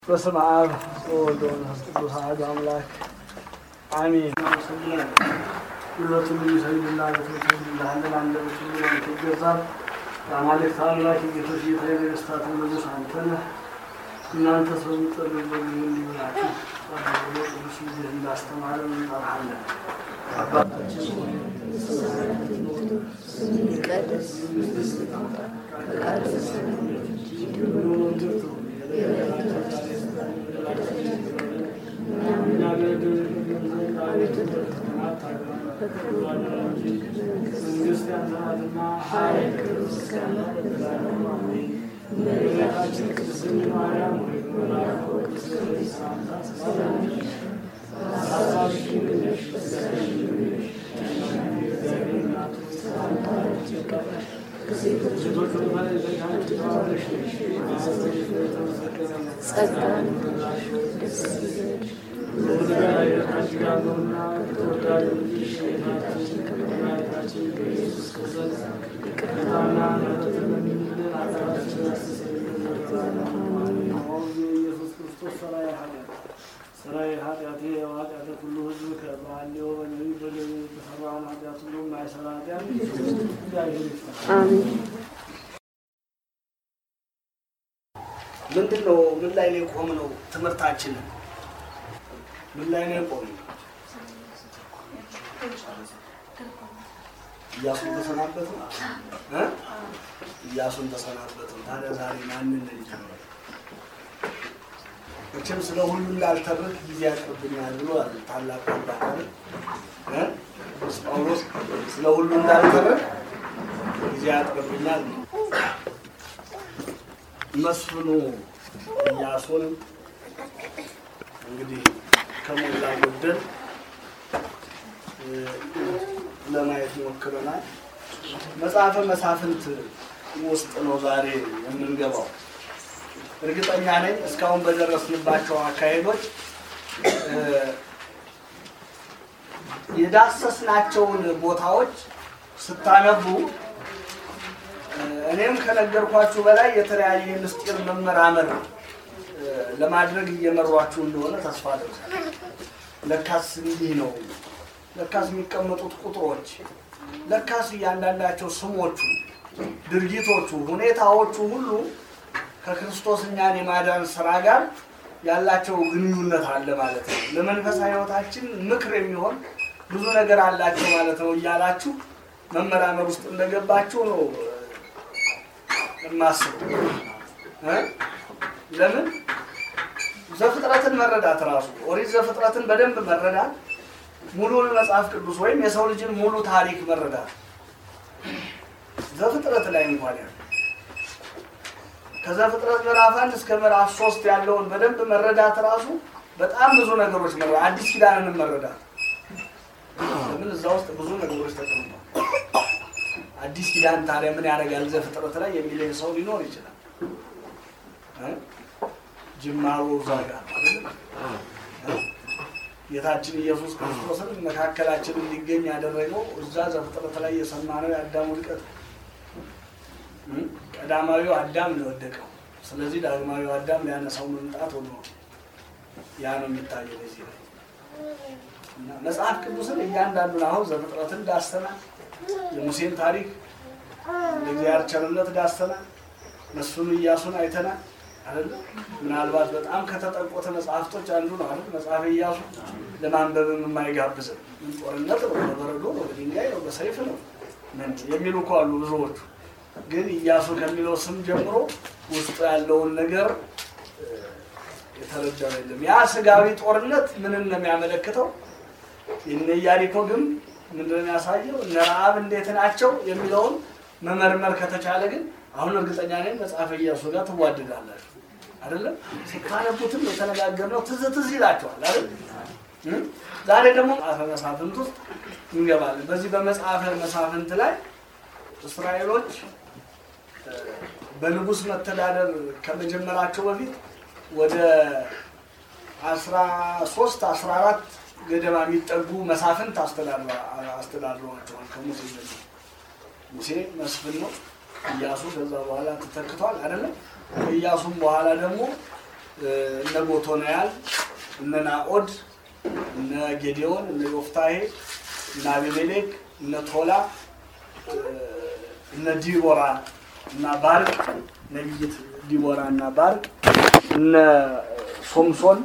በስመ አብ ወወልድ ወመንፈስ ቅዱስ አሐዱ አምላክ አሜን። ሁለቱም የሚሰግድልህ አንተ ትሰግድልሃለህ፣ ለአንደበት ሁሉ አንተ ይገዛል። የአማልክት አምላክ የጌቶች ጌታ የነገሥታት ንጉሥ አንተ ነህ። እናንተ ሰው የምትጸልዩበት ጊዜ እንዲህ ብላችሁ ጸልዩ ብሎ ቅዱስ ልጅህ እንዳስተማረን እንጠራሃለን። አባታችን ሆይ ይቀደስ ፈቃድህ መንግስት ያንተ ናትና ኃይል፣ ክብር፣ ምስጋና ለዘላለሙ አሜን። እመቤታችን ቅድስት ድንግል ማርያም ሆይ በመልአኩ በቅዱስ ገብርኤል ሰላምታ ሰላም ነሽ። ሐሳብሽ ድንግል ነሽ፣ በሥጋሽ ድንግል ነሽ። የእግዚአብሔር እናት ሆይ ሰላምታ ላንቺ ይገባል። ከሴቶች ሴቶች ሁሉ በላይ አንቺ የተባረክሽ ነሽ፣ የማኅፀንሽ ፍሬ የተመሰገነ ነው። ጸጋን ደስ ይበልሽ ከአንቺ ጋር ነውና ከተወዳጁ ልጅሽ ከጌታችን ከመድኃኒታችን ከኢየሱስ ክርስቶስ ይቅርታና ምሕረትን ለምኝልን ኃጢአታችንን ያስተሰርይልን ለዘላለሙ አሜን። አሁን የኢየሱስ ክርስቶስ ሠራዬ ኃጢአት ሠራዬ ኃጢአቴ ኃጢአተ ኩሉ ሕዝብ ከባህሌው በነቢብ በሌዊ የተሠራውን ኃጢአት ሁሉ የማይሠራ ኃጢአት እግዚአብሔር ይፍታ። አሜን ምንድን ነው? ምን ላይ ነው የቆምነው? ትምህርታችንን ምን ላይ ነው የቆምነው? እያሱን ተሰናበቱ እ እያሱን ተሰናበቱ። ታዲያ ዛሬ ማንን እንጀምር? መቼም ስለ ሁሉ እንዳልተርክ ጊዜ ያቅርብኛል ብሎ አለ ታላቁ አባት አይደል? እ ቅዱስ ጳውሎስ ስለ ሁሉ እንዳልተርክ ጊዜ ያቅርብኛል ነው። መስፍኑ ኢያሱን እንግዲህ ከሞላ ጎደል እ ለማየት ሞክረናል። መጽሐፈ መሳፍንት ውስጥ ነው ዛሬ የምንገባው። እርግጠኛ ነኝ እስካሁን በደረስንባቸው አካሄዶች እ የዳሰስናቸውን ቦታዎች ስታነቡ እኔም ከነገርኳችሁ በላይ የተለያየ ምስጢር መመራመር እ ለማድረግ እየመሯችሁ እንደሆነ ተስፋ አደርጋለሁ። ለካስ እንዲህ ነው፣ ለካስ የሚቀመጡት ቁጥሮች፣ ለካስ እያንዳንዳቸው ስሞቹ፣ ድርጊቶቹ፣ ሁኔታዎቹ ሁሉ ከክርስቶስ እኛን የማዳን ስራ ጋር ያላቸው ግንኙነት አለ ማለት ነው። ለመንፈሳዊ ሕይወታችን ምክር የሚሆን ብዙ ነገር አላቸው ማለት ነው እያላችሁ መመራመር ውስጥ እንደገባችሁ ነው የማስበው እ ለምን ዘፍጥረትን መረዳት ራሱ ኦሪት ዘፍጥረትን በደንብ መረዳት ሙሉን መጽሐፍ ቅዱስ ወይም የሰው ልጅን ሙሉ ታሪክ መረዳት ዘፍጥረት ላይ እንኳን ያለ ከዘፍጥረት ምዕራፍ አንድ እስከ ምዕራፍ ሶስት ያለውን በደንብ መረዳት ራሱ በጣም ብዙ ነገሮች መረዳት አዲስ ኪዳንንም መረዳት ለምን እዛ ውስጥ ብዙ ነገሮች ተቀምጠዋል። አዲስ ኪዳን ታዲያ ምን ያደርጋል ዘፍጥረት ላይ የሚለኝ ሰው ሊኖር ይችላል። እ? ጅማሮ እዛ ጋር ነው አይደል? እ? ጌታችን ኢየሱስ ክርስቶስን መካከላችን እንዲገኝ ያደረገው እዛ ዘፍጥረት ላይ የሰማነው የአዳም ውድቀት እ? ቀዳማዊው አዳም ነው የወደቀው። ስለዚህ ዳግማዊው አዳም ሊያነሳው መምጣት ሆኖ ያ ነው የሚታየው እዚህ ላይ እና መጽሐፍ ቅዱስን እያንዳንዱን አሁን ዘፍጥረትን ዳሰናል። የሙሴን ታሪክ እንደ እግዚአብሔር ቸርነት ዳሰናል። መስፍኑ ኢያሱን አይተናል አይደለ? ምናልባት በጣም ከተጠቆተ መጽሐፍቶች አንዱ ነው አይደል? መጽሐፈ ኢያሱ ለማንበብም የማይጋብዝም ምን ጦርነት ነው፣ በበረዶ ነው፣ በድንጋይ ነው፣ በሰይፍ ነው ምን የሚሉ እኮ አሉ ብዙዎቹ። ግን ኢያሱ ከሚለው ስም ጀምሮ ውስጡ ያለውን ነገር እ፣ የተረዳው የለም። ያ ስጋዊ ጦርነት ምንን ነው የሚያመለክተው? የነ ኢያሪኮ ግንብ ምንድን ነው የሚያሳየው? እነ ረዓብ እንዴት ናቸው የሚለውን መመርመር ከተቻለ ግን አሁን እርግጠኛ ነኝ መጽሐፈ ኢያሱ ጋር ትዋደዳላችሁ አይደለም? ስታነቡትም የተነጋገርነው ትዝ ትዝ ይላቸዋል አይደል? እ? ዛሬ ደግሞ መጽሐፈ መሳፍንት ውስጥ እንገባለን። በዚህ በመጽሐፈ መሳፍንት ላይ እስራኤሎች እ፣ በንጉሥ መተዳደር ከመጀመራቸው በፊት ወደ አስራ ሶስት አስራ አራት ገደማ የሚጠጉ መሳፍንት አስተዳድረ- አስተዳድረዋቸዋል ከሙሴ ጀምሮ። ሙሴ መስፍን ነው። ኢያሱ ከዛ በኋላ ተተክቷል አይደለም። ከኢያሱም በኋላ ደግሞ እነ ጎቶንያል፣ እነ ናኦድ፣ እነ ጌዲዮን፣ እነ ዮፍታሄ፣ እነ አቤሜሌክ፣ እነ ቶላ፣ እነ ዲቦራ እና ባርቅ ነቢይት ዲቦራ እና ባርቅ እነ ሶምሶን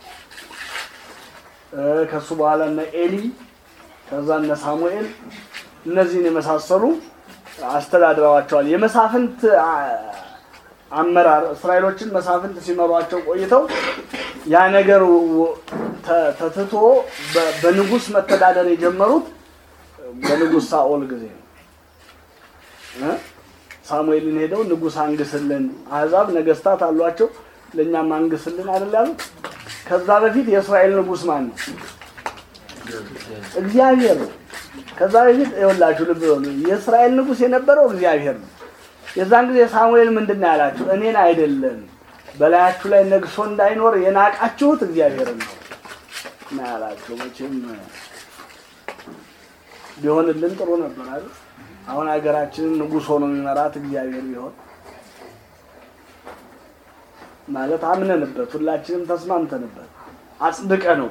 ከሱ በኋላ እነ ኤሊ ከዛ እነ ሳሙኤል እነዚህን የመሳሰሉ አስተዳድረዋቸዋል። የመሳፍንት አመራር እስራኤሎችን መሳፍንት ሲመሯቸው ቆይተው ያ ነገር ተትቶ በንጉስ መተዳደር የጀመሩት በንጉስ ሳኦል ጊዜ ነው። ሳሙኤልን ሄደው ንጉስ አንግስልን፣ አሕዛብ ነገስታት አሏቸው፣ ለእኛም አንግስልን አይደል ያሉት። ከዛ በፊት የእስራኤል ንጉስ ማን ነው? እግዚአብሔር ነው። ከዛ በፊት ይኸውላችሁ ልብ በሉ፣ የእስራኤል ንጉስ የነበረው እግዚአብሔር ነው። የዛን ጊዜ ሳሙኤል ምንድን ነው ያላችሁ? እኔን አይደለም በላያችሁ ላይ ነግሶ እንዳይኖር የናቃችሁት እግዚአብሔርን ነው እና ያላችሁ። መቼም ቢሆንልን ጥሩ ነበር አይደል? አሁን ሀገራችንን ንጉስ ሆኖ የሚመራት እግዚአብሔር ቢሆን ማለት አምነንበት ሁላችንም ተስማምተንበት አጽድቀ ነው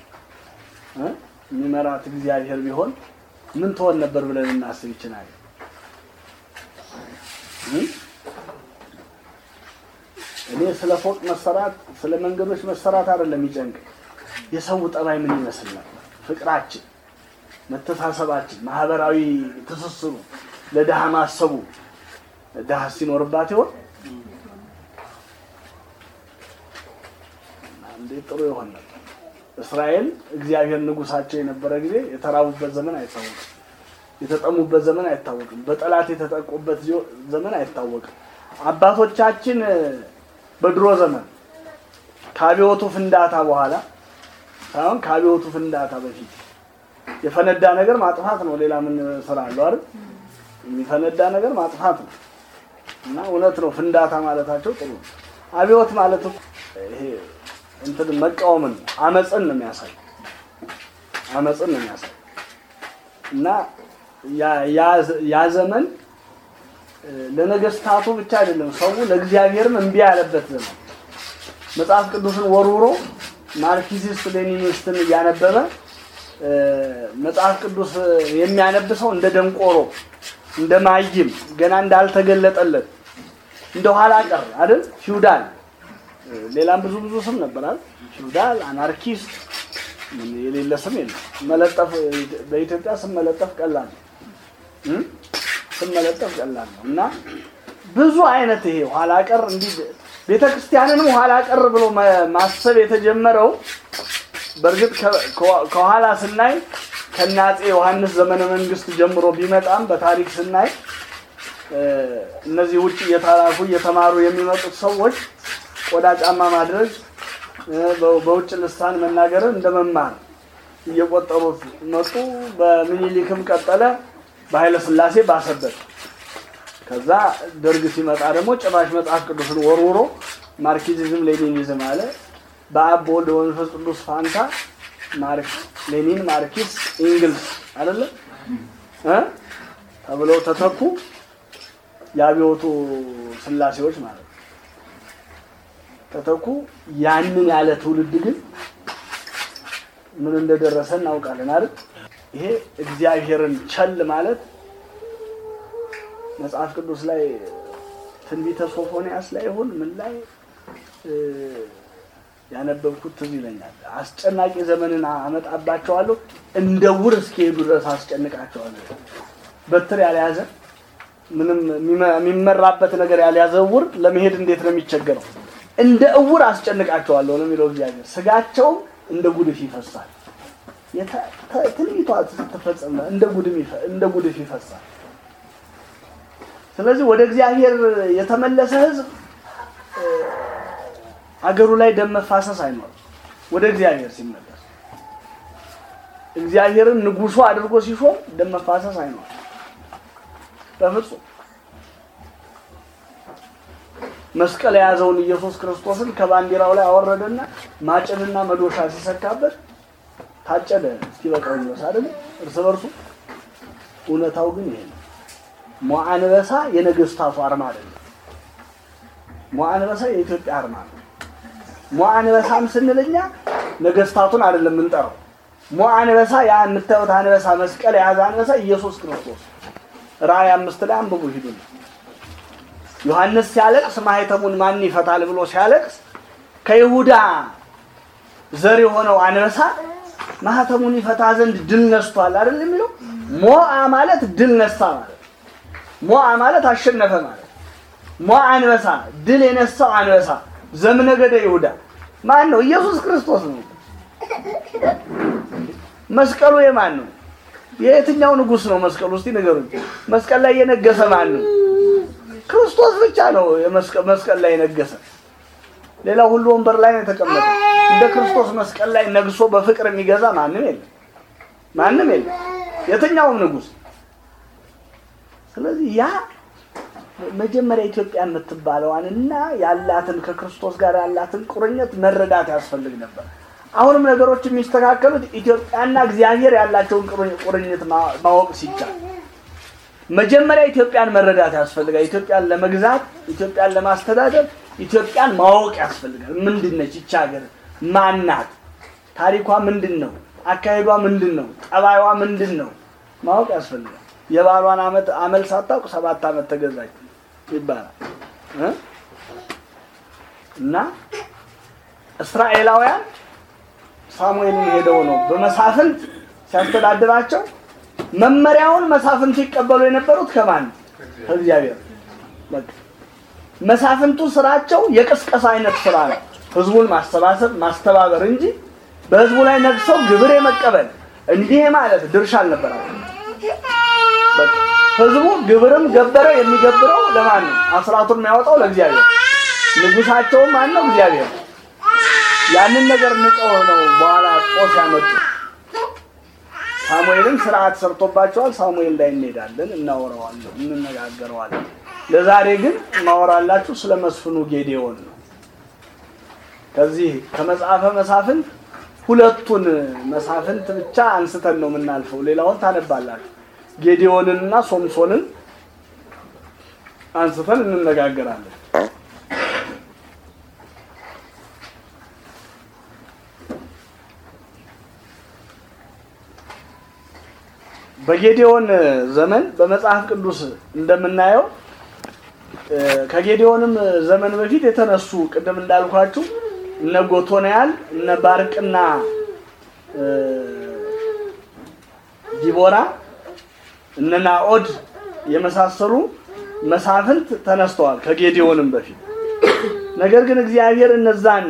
የሚመራት እግዚአብሔር ቢሆን ምን ትሆን ነበር ብለን እናስብ ይችላል። እኔ ስለ ፎቅ መሰራት ስለ መንገዶች መሰራት አይደለም የሚጨንቅ የሰው ጠባይ ምን ይመስል ነበር? ፍቅራችን፣ መተሳሰባችን፣ ማህበራዊ ትስስሩ፣ ለድሃ ማሰቡ ድሃ ሲኖርባት ይሆን እንዴት ጥሩ ይሆን ነበር። እስራኤል እግዚአብሔር ንጉሳቸው የነበረ ጊዜ የተራቡበት ዘመን አይታወቅም። የተጠሙበት ዘመን አይታወቅም። በጠላት የተጠቁበት ዘመን አይታወቅም። አባቶቻችን በድሮ ዘመን ከአብዮቱ ፍንዳታ በኋላ ሳይሆን ከአብዮቱ ፍንዳታ በፊት የፈነዳ ነገር ማጥፋት ነው። ሌላ ምን ስራ አለው አይደል? የሚፈነዳ ነገር ማጥፋት ነው እና እውነት ነው። ፍንዳታ ማለታቸው ጥሩ ነው። አብዮት ማለት ይሄ እንትን መቃወምን አመፅን ነው የሚያሳይ አመፅን ነው የሚያሳይ እና ያ ዘመን ለነገስታቱ ብቻ አይደለም፣ ሰው ለእግዚአብሔርም እምቢ ያለበት ዘመን መጽሐፍ ቅዱስን ወርውሮ ማርክሲስት ሌኒኒስትን እያነበበ መጽሐፍ ቅዱስ የሚያነብ ሰው እንደ ደንቆሮ እንደ ማይም ገና እንዳልተገለጠለት እንደ ኋላ ቀር አይደል ፊውዳል ሌላም ብዙ ብዙ ስም ነበራል። ፊውዳል፣ አናርኪስት የሌለ ስም የለም። መለጠፍ በኢትዮጵያ ስም መለጠፍ ቀላል ነው። ስም መለጠፍ ቀላል ነው እና ብዙ አይነት ይሄ ኋላ ቀር እንዲህ ቤተ ክርስቲያንንም ኋላ ቀር ብሎ ማሰብ የተጀመረው በእርግጥ ከኋላ ስናይ ከአፄ ዮሐንስ ዘመነ መንግስት ጀምሮ ቢመጣም በታሪክ ስናይ እነዚህ ውጭ እየተላኩ እየተማሩ የሚመጡት ሰዎች ቆዳ ጫማ ማድረግ በውጭ ልሳን መናገርን እንደ መማር እየቆጠሩት መጡ። በምኒልክም ቀጠለ፣ በኃይለ ሥላሴ ባሰበት። ከዛ ደርግ ሲመጣ ደግሞ ጭራሽ መጽሐፍ ቅዱስን ወርውሮ ማርክሲዝም ሌኒኒዝም አለ። በአብ በወልድ በመንፈስ ቅዱስ ፋንታ ሌኒን፣ ማርክስ፣ ኢንግልስ አይደለ እ ተብለው ተተኩ። የአብዮቱ ስላሴዎች ማለት ነው ተተኩ። ያንን ያለ ትውልድ ግን ምን እንደደረሰ እናውቃለን አይደል? ይሄ እግዚአብሔርን ቸል ማለት መጽሐፍ ቅዱስ ላይ ትንቢተ ሶፎንያስ ላይ ይሁን ምን ላይ ያነበብኩት ትዝ ይለኛል። አስጨናቂ ዘመንን አመጣባቸዋለሁ፣ እንደ ውር እስኪሄዱ ድረስ አስጨንቃቸዋለሁ። በትር ያልያዘ ምንም የሚመራበት ነገር ያልያዘ እውር ለመሄድ እንዴት ነው የሚቸገረው? እንደ እውር አስጨንቃቸዋለሁ ነው የሚለው እግዚአብሔር። ስጋቸውም እንደ ጉድፍ ይፈሳል። ትንቢቷ ስትፈጸም እንደ ጉድፍ ይፈሳል። ስለዚህ ወደ እግዚአብሔር የተመለሰ ሕዝብ አገሩ ላይ ደም መፋሰስ አይኖርም። ወደ እግዚአብሔር ሲመለስ እግዚአብሔርን ንጉሱ አድርጎ ሲሾም ደም መፋሰስ አይኖርም በፍጹም። መስቀል የያዘውን ኢየሱስ ክርስቶስን ከባንዲራው ላይ አወረደና ማጭድና መዶሻ ሲሰካበት ታጨደ እስኪበቃው ድረስ አይደል? እርስ በርሱ እውነታው ግን ይሄ ነው። ሞአንበሳ የነገስታቱ አርማ አይደለም። ሞአንበሳ የኢትዮጵያ አርማ ነው። ሞ አንበሳም ስንል እኛ ነገስታቱን አይደለም የምንጠራው። ሞ አንበሳ ያ የምታዩት አንበሳ መስቀል የያዘ አንበሳ ኢየሱስ ክርስቶስ ራእይ አምስት ላይ አንብቡ ሂዱ። ዮሐንስ ሲያለቅስ ማኅተሙን ማን ይፈታል ብሎ ሲያለቅስ ከይሁዳ ዘር የሆነው አንበሳ ማኅተሙን ይፈታ ዘንድ ድል ነስቷል አይደል የሚለው። ሞአ ማለት ድል ነሳ ማለት፣ ሞአ ማለት አሸነፈ ማለት። ሞአ አንበሳ ድል የነሳው አንበሳ ዘምነገደ ይሁዳ ማን ነው? ኢየሱስ ክርስቶስ ነው። መስቀሉ የማን ነው? የየትኛው ንጉሥ ነው መስቀሉ? እስቲ ንገሩኝ። መስቀል ላይ የነገሰ ማን ነው? ክርስቶስ ብቻ ነው መስቀል ላይ የነገሰ። ሌላው ሁሉ ወንበር ላይ ነው የተቀመጠ። እንደ ክርስቶስ መስቀል ላይ ነግሶ በፍቅር የሚገዛ ማንም የለም፣ ማንም የለም፣ የትኛውም ንጉሥ። ስለዚህ ያ መጀመሪያ ኢትዮጵያ የምትባለዋን እና ያላትን ከክርስቶስ ጋር ያላትን ቁርኝት መረዳት ያስፈልግ ነበር። አሁንም ነገሮች የሚስተካከሉት ኢትዮጵያና እግዚአብሔር ያላቸውን ቁርኝት ማወቅ ሲቻል መጀመሪያ ኢትዮጵያን መረዳት ያስፈልጋል። ኢትዮጵያን ለመግዛት፣ ኢትዮጵያን ለማስተዳደር ኢትዮጵያን ማወቅ ያስፈልጋል። ምንድን ነች ይቺ ሀገር? ማናት? ታሪኳ ምንድን ነው? አካሄዷ ምንድን ነው? ጠባይዋ ምንድን ነው? ማወቅ ያስፈልጋል። የባሏን አመት አመል ሳታውቅ ሰባት አመት ተገዛች ይባላል እ እና እስራኤላውያን ሳሙኤልን ሄደው ነው በመሳፍንት ሲያስተዳድራቸው መመሪያውን መሳፍንቱ ይቀበሉ የነበሩት ከማን ከእግዚአብሔር በቃ መሳፍንቱ ስራቸው የቅስቀሳ አይነት ስራ ነው ህዝቡን ማሰባሰብ ማስተባበር እንጂ በህዝቡ ላይ ነግሰው ግብር የመቀበል እንዲህ ማለት ድርሻ አልነበራቸው በቃ ህዝቡ ግብርም ገበረ የሚገብረው ለማን ነው አስራቱን የሚያወጣው ለእግዚአብሔር ንጉሳቸውም ማን ነው እግዚአብሔር ያንን ነገር ንቀው ነው በኋላ ጦስ ያመጡ ሳሙኤልም ስርዓት ሰርቶባቸዋል። ሳሙኤል ላይ እንሄዳለን፣ እናወራዋለን፣ እንነጋገረዋለን። ለዛሬ ግን ማወራላችሁ ስለ መስፍኑ ጌዴዎን ነው። ከዚህ ከመጽሐፈ መሳፍንት ሁለቱን መሳፍንት ብቻ አንስተን ነው የምናልፈው። ሌላውን ታነባላችሁ። ጌዴዎንንና ሶምሶንን አንስተን እንነጋገራለን። በጌዴዎን ዘመን በመጽሐፍ ቅዱስ እንደምናየው ከጌዴዎንም ዘመን በፊት የተነሱ ቅድም እንዳልኳችሁ እነ ጎቶንያል እነ ባርቅና ዲቦራ እነ ናኦድ የመሳሰሉ መሳፍንት ተነስተዋል ከጌዴዎንም በፊት። ነገር ግን እግዚአብሔር እነዛን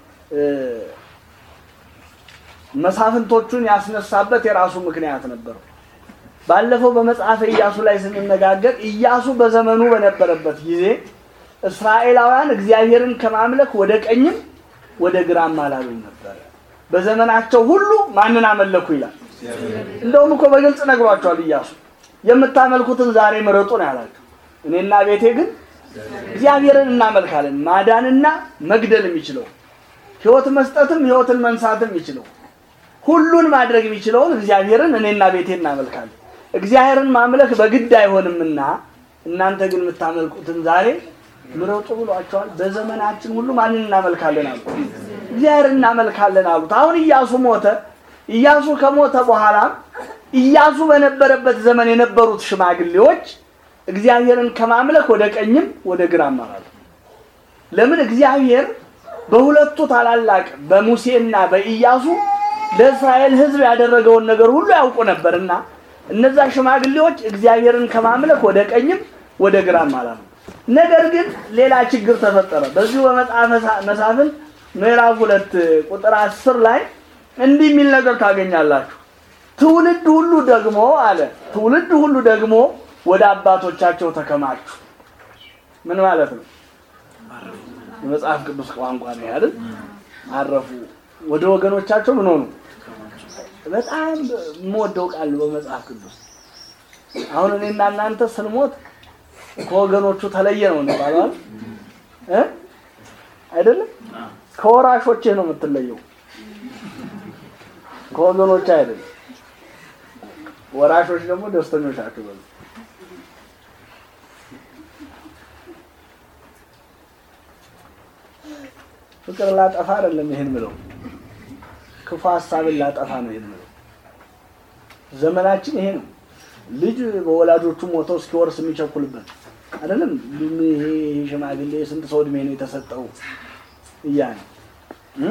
መሳፍንቶቹን ያስነሳበት የራሱ ምክንያት ነበረው። ባለፈው በመጽሐፈ ኢያሱ ላይ ስንነጋገር ኢያሱ በዘመኑ በነበረበት ጊዜ እስራኤላውያን እግዚአብሔርን ከማምለክ ወደ ቀኝም ወደ ግራም አላሉም ነበረ። በዘመናቸው ሁሉ ማንን አመለኩ ይላል። እንደውም እኮ በግልጽ ነግሯቸዋል ኢያሱ የምታመልኩትን ዛሬ ምረጡ ነው ያላቸው። እኔና ቤቴ ግን እግዚአብሔርን እናመልካለን። ማዳንና መግደል የሚችለው ሕይወት መስጠትም ሕይወትን መንሳትም የሚችለው ሁሉን ማድረግ የሚችለውን እግዚአብሔርን እኔና ቤቴ እናመልካለን። እግዚአብሔርን ማምለክ በግድ አይሆንምና እናንተ ግን የምታመልኩትን ዛሬ ምረጡ ብሏቸዋል። በዘመናችን ሁሉ ማንን እናመልካለን አሉ? እግዚአብሔርን እናመልካለን አሉት። አሁን ኢያሱ ሞተ። ኢያሱ ከሞተ በኋላ ኢያሱ በነበረበት ዘመን የነበሩት ሽማግሌዎች እግዚአብሔርን ከማምለክ ወደ ቀኝም ወደ ግራም አላሉ። ለምን? እግዚአብሔር በሁለቱ ታላላቅ በሙሴና በኢያሱ ለእስራኤል ሕዝብ ያደረገውን ነገር ሁሉ ያውቁ ነበርና እነዛ ሽማግሌዎች እግዚአብሔርን ከማምለክ ወደ ቀኝም ወደ ግራም አላሉ። ነገር ግን ሌላ ችግር ተፈጠረ። በዚሁ በመጽሐፈ መሳፍንት ምዕራፍ ሁለት ቁጥር አስር ላይ እንዲህ የሚል ነገር ታገኛላችሁ። ትውልድ ሁሉ ደግሞ አለ ትውልድ ሁሉ ደግሞ ወደ አባቶቻቸው ተከማቹ። ምን ማለት ነው? የመጽሐፍ ቅዱስ ቋንቋ ነው አይደል? አረፉ። ወደ ወገኖቻቸው ምን ሆኑ? በጣም የምወደው ቃል በመጽሐፍ ቅዱስ አሁን እኔና እናንተ ስንሞት ከወገኖቹ ተለየ ነው እንባላለን እ አይደለም ከወራሾቼ ነው የምትለየው ከወገኖች አይደለም። ወራሾች ደግሞ ደስተኞች ናቸው። በሉ ፍቅር ላጠፋ አይደለም ይሄን ምለው፣ ክፉ ሀሳብን ላጠፋ ነው ይሄን ምለው። ዘመናችን ይሄ ነው። ልጅ በወላጆቹ ሞተው እስኪወርስ የሚቸኩልበት አይደለም። ይሄ ይሄ ሽማግሌ ስንት ሰው እድሜ ነው የተሰጠው እያለ እ?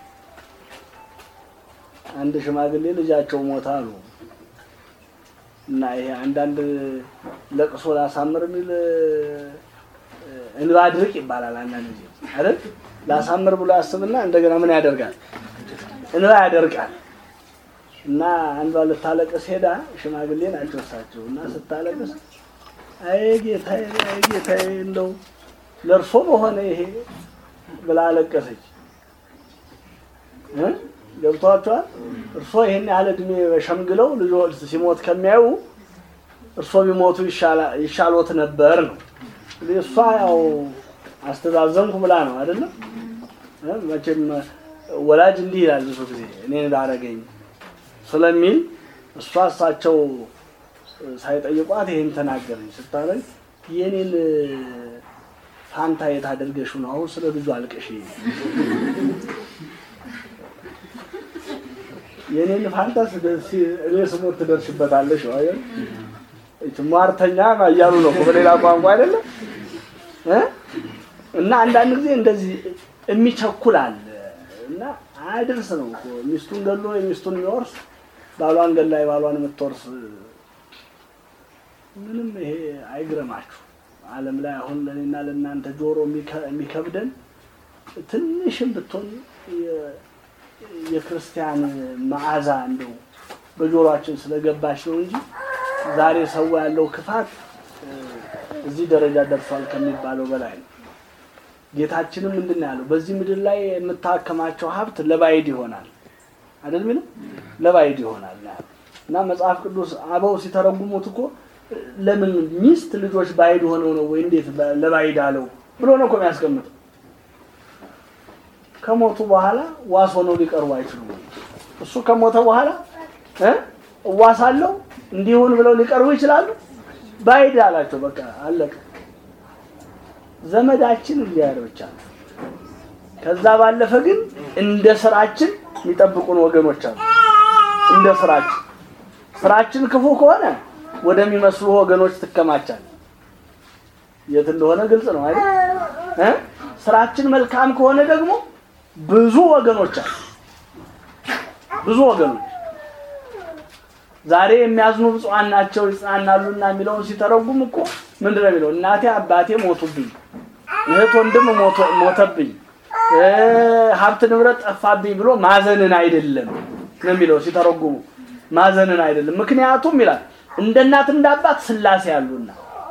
አንድ ሽማግሌ ልጃቸው ሞታ አሉ እና ይሄ አንዳንድ ለቅሶ ላሳምር የሚል እ፣ እንባ ድርቅ ይባላል። አንዳንድ ጊዜ አይደል ላሳምር ብሎ ያስብና እንደገና ምን ያደርጋል? እንባ ያደርቃል። እና አንዷ ልታለቅስ ሄዳ ሽማግሌ ናቸው እሳቸው እና ስታለቅስ አይ ጌታዬ፣ አይ ጌታዬ እንደው ለእርሶ በሆነ ይሄ ብላ አለቀሰች። እ? ገብቷቸዋል። እርሶ ይሄን ያህል እድሜ ሸምግለው ልጆ ሲሞት ከሚያዩ እርሶ ቢሞቱ ይሻላ- ይሻሎት ነበር ነው። እንግዲህ እሷ ያው አስተዛዘንኩ ብላ ነው አይደለም። እ? መቼም ወላጅ እንዲህ ይላል ብዙ ጊዜ እኔን ባረገኝ ስለሚል እሷ እሳቸው ሳይጠይቋት ይሄን ተናገረኝ ስታለኝ የኔን ፋንታ የት አድርገሽው ነው አሁን ስለ ልጁ አልቅሽ የኔን ፋንታ ስደርሲ እኔ ስሞት ትደርሽበታለሽ ነው አይደል እቺ ሟርተኛ እያሉ ነው እኮ በሌላ ቋንቋ አይደለም እ እና አንዳንድ ጊዜ እንደዚህ የሚቸኩል አለ እና አያድርስ ነው እኮ ሚስቱን ገሎ የሚስቱን የሚወርስ ባሏን ገላ የባሏን የምትወርስ ምንም ይሄ አይግረማችሁ። ዓለም ላይ አሁን ለእኔና ለእናንተ ጆሮ የሚከ- የሚከብደን ትንሽም ብትሆን የ- የክርስቲያን መዓዛ እንደው በጆሮአችን ስለገባች ነው እንጂ ዛሬ ሰው ያለው ክፋት እ፣ እዚህ ደረጃ ደርሷል ከሚባለው በላይ ነው። ጌታችንም ምንድን ነው ያለው? በዚህ ምድር ላይ የምታከማቸው ሀብት ለባዕድ ይሆናል አይደል? ሚለው ለባዕድ ይሆናል ነው ያለው። እና መጽሐፍ ቅዱስ አበው ሲተረጉሙት እኮ ለምን ሚስት ልጆች ባዕድ ሆነው ነው ወይ እንዴት በ- ለባዕድ አለው ብሎ ነው እኮ የሚያስቀምጠው። ከሞቱ በኋላ ዋስ ሆነው ሊቀርቡ አይችሉም። እሱ ከሞተ በኋላ እ እዋሳለሁ እንዲሁን ብለው ሊቀርቡ ይችላሉ? ባዕድ አላቸው። በቃ አለቀ። ዘመዳችን እግዚአብሔር ብቻ ነው። ከዛ ባለፈ ግን እንደ ስራችን የሚጠብቁን ወገኖች አሉ። እንደ ስራችን ስራችን ክፉ ከሆነ ወደሚመስሉ ወገኖች ትከማቻል። የት እንደሆነ ግልጽ ነው አይደል? እ? ስራችን መልካም ከሆነ ደግሞ ብዙ ወገኖች አሉ። ብዙ ወገኖች ዛሬ የሚያዝኑ ብፁዓን ናቸው ይጽናናሉና የሚለውን ሲተረጉም እኮ ምንድን ነው የሚለው? እናቴ አባቴ ሞቱብኝ፣ እህት ወንድም ሞቶ- ሞተብኝ፣ እ፣ ሀብት ንብረት ጠፋብኝ ብሎ ማዘንን አይደለም ነው የሚለው ሲተረጉሙ። ማዘንን አይደለም። ምክንያቱም ይላል እንደ እናት እንደ አባት ስላሴ ያሉና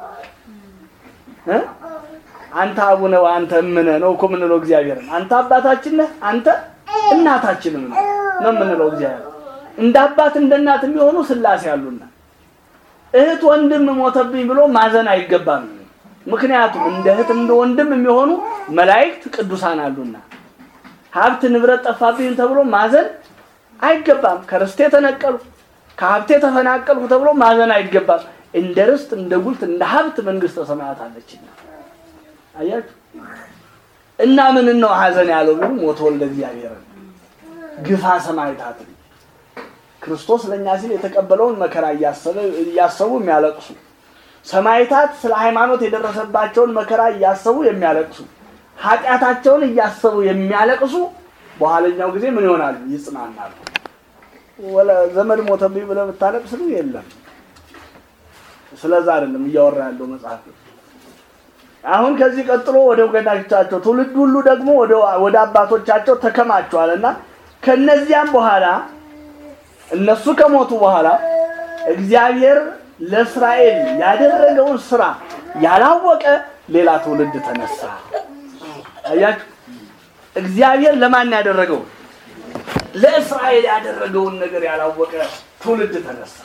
እ? አንተ አቡነ አንተ እምነ ነው እኮ የምንለው እግዚአብሔርን። አንተ አባታችን ነህ፣ አንተ እናታችንም ነው ነው የምንለው እግዚአብሔር። እንደ አባት እንደ እናት የሚሆኑ ስላሴ ያሉና እህት ወንድም ሞተብኝ ብሎ ማዘን አይገባም። ምክንያቱም እንደ እህት እንደ ወንድም የሚሆኑ መላእክት ቅዱሳን አሉና ሀብት ንብረት ጠፋብኝ ተብሎ ማዘን አይገባም። ከርስቴ ተነቀሉ ከሀብቴ ተፈናቀልኩ ተብሎ ማዘን አይገባም። እንደ ርስት እንደ ጉልት እንደ ሀብት መንግስተ ሰማያት አለችና አያችሁ። እና ምን ነው ሀዘን ያለው ቢሉ ሞተ ወልደ እግዚአብሔርን ግፋ ሰማዕታትን ክርስቶስ ለእኛ ሲል የተቀበለውን መከራ እያሰበ እያሰቡ የሚያለቅሱ ሰማዕታት ስለ ሃይማኖት የደረሰባቸውን መከራ እያሰቡ የሚያለቅሱ ኃጢአታቸውን እያሰቡ የሚያለቅሱ በኋለኛው ጊዜ ምን ይሆናሉ? ይጽናናሉ። ወለ ዘመድ ሞተብኝ ብለህ ብታለቅስ ግን የለም። ስለዛ አይደለም እያወራ ያለው መጽሐፍ። አሁን ከዚህ ቀጥሎ ወደ ወገናቻቸው ትውልድ ሁሉ ደግሞ ወደ ወደ አባቶቻቸው ተከማቸዋል እና ከነዚያም በኋላ እነሱ ከሞቱ በኋላ እግዚአብሔር ለእስራኤል ያደረገውን ስራ ያላወቀ ሌላ ትውልድ ተነሳ። አያችሁ፣ እግዚአብሔር ለማን ያደረገው? ለእስራኤል ያደረገውን ነገር ያላወቀ ትውልድ ተነሳ።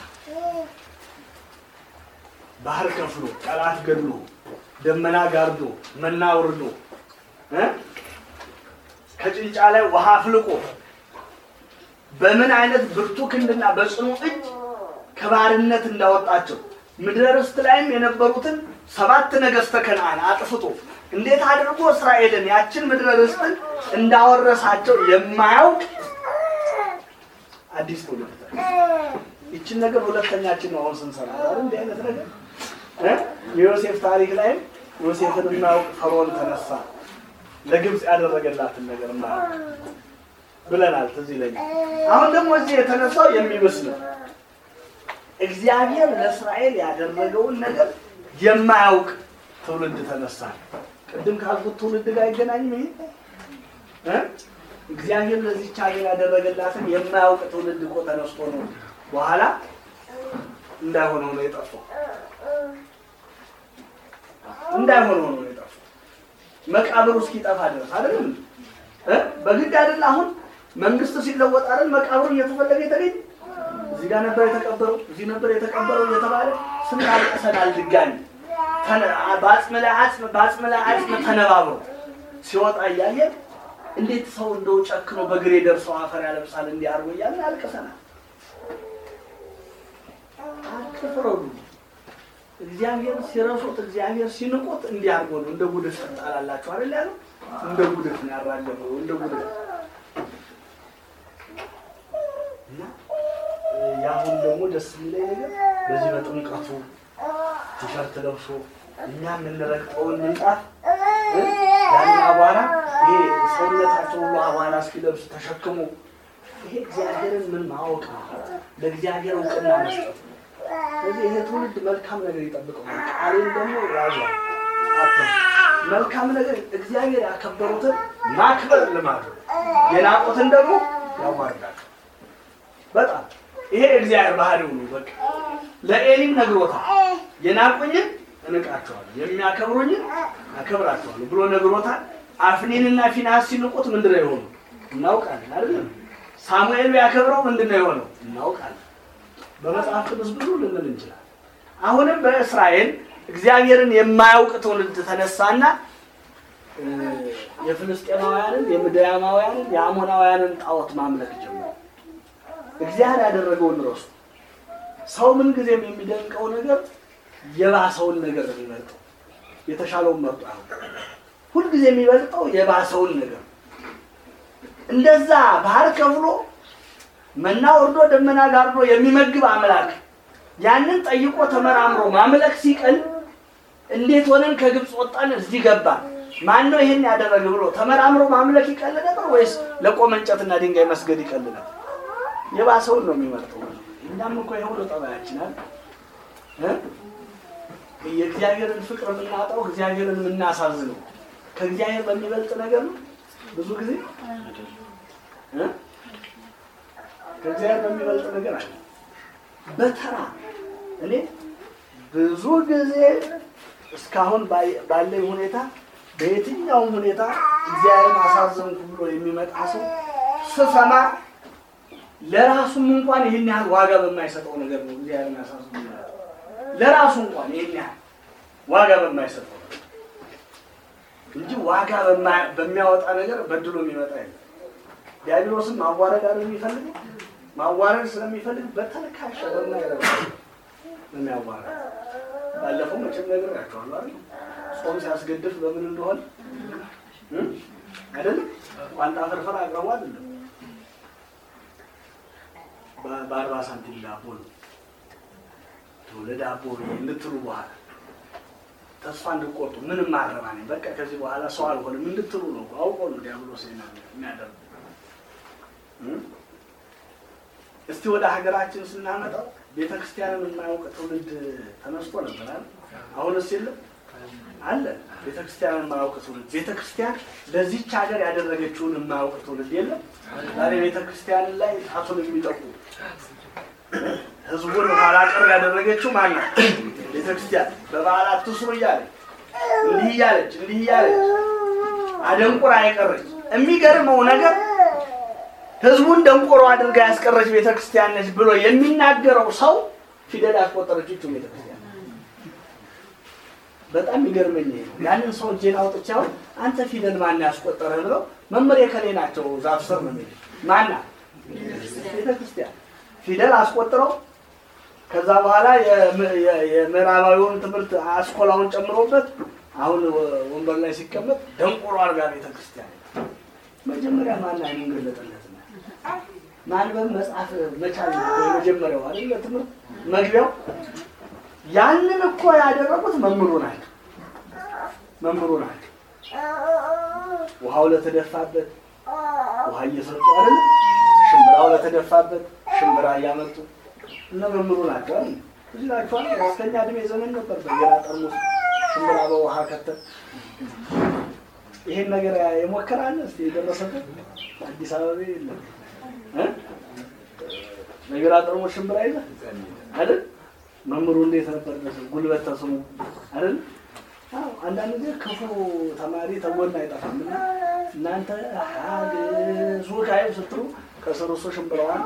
ባህር ከፍሎ ጠላት ገድሎ ደመና ጋርዶ መና ወርዶ እ ከጭንጫ ላይ ውሃ አፍልቆ በምን አይነት ብርቱ ክንድና በጽኑ እጅ ከባርነት እንዳወጣቸው ምድረ ርስት ላይም የነበሩትን ሰባት ነገሥተ ከነዓን አጥፍቶ እንዴት አድርጎ እስራኤልን ያችን ምድረ ርስትን እንዳወረሳቸው የማያውቅ አዲስ ትውልድ ይችን ነገር ሁለተኛችን ነው አሁን ስንሰራ አይደል? እንዲህ አይነት ነገር እ የዮሴፍ ታሪክ ላይም ዮሴፍን የማያውቅ ፈርዖን ተነሳ ለግብፅ ያደረገላትን ነገር ማያውቅ ብለናል። ትዝ ይለኛል። አሁን ደግሞ እዚህ የተነሳው የሚብስ ነው። እግዚአብሔር ለእስራኤል ያደረገውን ነገር የማያውቅ ትውልድ ተነሳ። ቅድም ካልኩት ትውልድ ጋር አይገናኝም ይሄ እ እግዚአብሔር ለዚች ሀገር ያደረገላትን የማያውቅ ትውልድ እኮ ተነስቶ ነው በኋላ እንዳይሆነው ነው የጠፋው። እንዳይሆነው ነው የጠፋው። መቃብሩ እስኪጠፋ ድረስ አይደለም እ በግድ አይደል አሁን መንግስት ሲለወጥ አይደል መቃብሩ እየተፈለገ የተገኘ እዚህ ጋር ነበር የተቀበረው እዚህ ነበር የተቀበረው እየተባለ ስንት አልቅሰናል። ድጋሚ ተነ- በአጽም ላይ አጽም በአጽም ላይ አጽም ተነባብሮ ሲወጣ እያየን እንዴት ሰው እንደው ጨክኖ በግሬ ደርሰው አፈር ያለብሳል እንዲያርጎ እያለን አልቅሰናል። አትፍረዱ። እግዚአብሔር ሲረሱት እግዚአብሔር ሲንቁት እንዲያርጎ ነው። እንደ ጉድፍ ትጣላላችሁ አይደል ያለው? እንደ ጉድፍ ነው ያራገፈው። እንደ ጉድፍ እና የአሁን ደግሞ ደስ የሚለኝ ነገር በዚህ በጥምቀቱ ቲሸርት ለብሶ እኛ የምንረግጠውን ምንጣፍ እ ያን አቧራ ይሄ ሰውነታቸው ሁሉ አቧራ እስኪለብስ ተሸክሞ ይሄ እግዚአብሔርን ምን ማወቅ ነው? ለእግዚአብሔር እውቅና መስጠት ነው። ስለዚህ ይሄ ትውልድ መልካም ነገር ይጠብቀው። ቃሌን ደግሞ ያዟል። አትርሱ። መልካም ነገር እግዚአብሔር ያከበሩትን ማክበር ልማዱ፣ የናቁትን ደግሞ ያዋርዳል። በጣም ይሄ እግዚአብሔር ባህሪው ነው። በቃ ለኤሊም ነግሮታል። የናቁኝን እንቃቸዋለሁ፣ የሚያከብሩኝን አከብራቸዋለሁ ብሎ ነግሮታል። አፍኒንና ፊናስ ሲንቁት ምንድን ነው የሆኑ እናውቃለን አይደለም። ሳሙኤል ቢያከብረው ምንድን ነው የሆነው እናውቃለን። በመጽሐፍ ቅዱስ ብዙ ልንል እንችላለን። አሁንም በእስራኤል እግዚአብሔርን የማያውቅ ትውልድ ተነሳና እ የፍልስጤማውያንን፣ የምድያማውያንን፣ የአሞናውያንን ጣዖት ማምለክ ጀመሩ። እግዚአብሔር ያደረገውን ረሱ። ሰው ምን ጊዜም የሚደንቀው ነገር የባሰውን ነገር ነው የሚመርጠው። የተሻለውን መርጦ አሁን ሁልጊዜ የሚበልጠው የባሰውን ነገር እንደዛ ባህር ከፍሎ መና ወርዶ ደመና ጋርዶ የሚመግብ አምላክ ያንን ጠይቆ ተመራምሮ ማምለክ ሲቀል እንዴት ሆነን ከግብፅ ወጣን እዚህ ገባን ማን ነው ይሄን ያደረገ ብሎ ተመራምሮ ማምለክ ይቀል ነበር ወይስ ለቆመ እንጨትና ድንጋይ መስገድ ይቀል ነበር? የባሰውን ነው የሚመርጠው። እኛም እኮ ይኸው ነው ጠባያችን አይደል እ የእግዚአብሔርን ፍቅር የምናጣው እግዚአብሔርን የምናሳዝነው ከእግዚአብሔር በሚበልጥ ነገር ነው ብዙ ጊዜ እ ከእግዚአብሔር በሚበልጥ ነገር አለ። በተራ እኔ ብዙ ጊዜ እስካሁን ባይ- ባለኝ ሁኔታ በየትኛውም ሁኔታ እግዚአብሔርን አሳዘንኩ ብሎ የሚመጣ ሰው ስሰማ ለራሱም እንኳን ይህን ያህል ዋጋ በማይሰጠው ነገር ነው እግዚአብሔርን አሳዝኑ የሚመጣው። ለራሱ እንኳን ይህን ያህል ዋጋ በማይሰጠው ነገር እንጂ ዋጋ በማ- በሚያወጣ ነገር በድሎ የሚመጣ የለም። ዲያብሎስም ማዋረድ አይደል የሚፈልገው? ማዋረድ ስለሚፈልግ በተልካሻ በማይረባ የሚያዋረድ ባለፈው መቼም ነግሬያቸዋለሁ አይደል? ጾም ሲያስገድፍ በምን እንደሆነ እ? አይደለም ቋንጣ ፍርፍር አቅርቦ አይደለም በ- በአርባ ሳንቲም ዳቦ ነው ለዳቦ ብዬ እንድትሉ በኋላ ተስፋ እንድቆርጡ ምንም አረባ ነኝ በቃ ከዚህ በኋላ ሰው አልሆንም እንድትሉ ነው። አውቆ ነው ዲያብሎስ የሚያደርጉ። እስቲ ወደ ሀገራችን ስናመጣው ቤተ ክርስቲያንን የማያውቅ ትውልድ ተነስቶ ነበር አይደል? አሁንስ የለም አለ። ቤተ ክርስቲያንን የማያውቅ ትውልድ ቤተ ክርስቲያን ለዚች ሀገር ያደረገችውን የማያውቅ ትውልድ የለም። ዛሬ ቤተ ክርስቲያንን ላይ ጣቱን የሚጠቁ ህዝቡን ኋላ ቀር ያደረገችው ማናት? ቤተ ክርስቲያን በበዓላት ትስሩ እያለች እንዲህ እያለች እንዲህ እያለች አደንቁራ የቀረች የሚገርመው ነገር ህዝቡን ደንቆሮ አድርጋ ያስቀረች ቤተ ክርስቲያን ነች ብሎ የሚናገረው ሰው ፊደል ያስቆጠረችው ይህች ቤተ ክርስቲያን በጣም ይገርመኝ ይሄ ነው። ያንን ሰው እጄን አውጥቼ አሁን አንተ ፊደል ማን ያስቆጠረ ብለው መመሪያ ከሌ ናቸው ዛፍ ስር ነው የሚሉት። ማና ቤተ ክርስቲያን ፊደል አስቆጥረው ከዛ በኋላ የም- የ- የምዕራባዊውን ትምህርት አስኮላውን ጨምሮበት አሁን ወ- ወንበር ላይ ሲቀመጥ ደንቆሮ አድርጋ ቤተ ክርስቲያን መጀመሪያ ማን አይኑን ገለጠለት? ማንበብ መጽሐፍ መቻል ነው የመጀመሪያው አይደል? ትምህርት መግቢያው። ያንን እኮ ያደረጉት መምህሩ ናቸው፣ መምህሩ ናቸው። ውሃው ለተደፋበት ውሃ እየሰጡ አይደል? ሽምብራው ለተደፋበት ሽምብራ እያመጡ እነ መምህሩ ናቸው አይደል? እዚህ ናቸዋል። ከፍተኛ እድሜ ዘመን ነበር በየራ ጠርሙስ ሽምብራ በውሃ ከተት ይሄን ነገር የሞከራለ እስቲ የደረሰበት አዲስ አበባ የለም እ? በየራ ጠርሙስ ሽምብራ ይዘህ አይደል? መምህሩ እንዴት ነበር ደስ ጉልበት ተስሙ አይደል? አዎ አንዳንድ ጊዜ ክፉ ተማሪ ተጎን አይጠፋም። እና እናንተ ሀግሱ ካይ ስትሉ ከስሩ እሱ ሽምብራዋን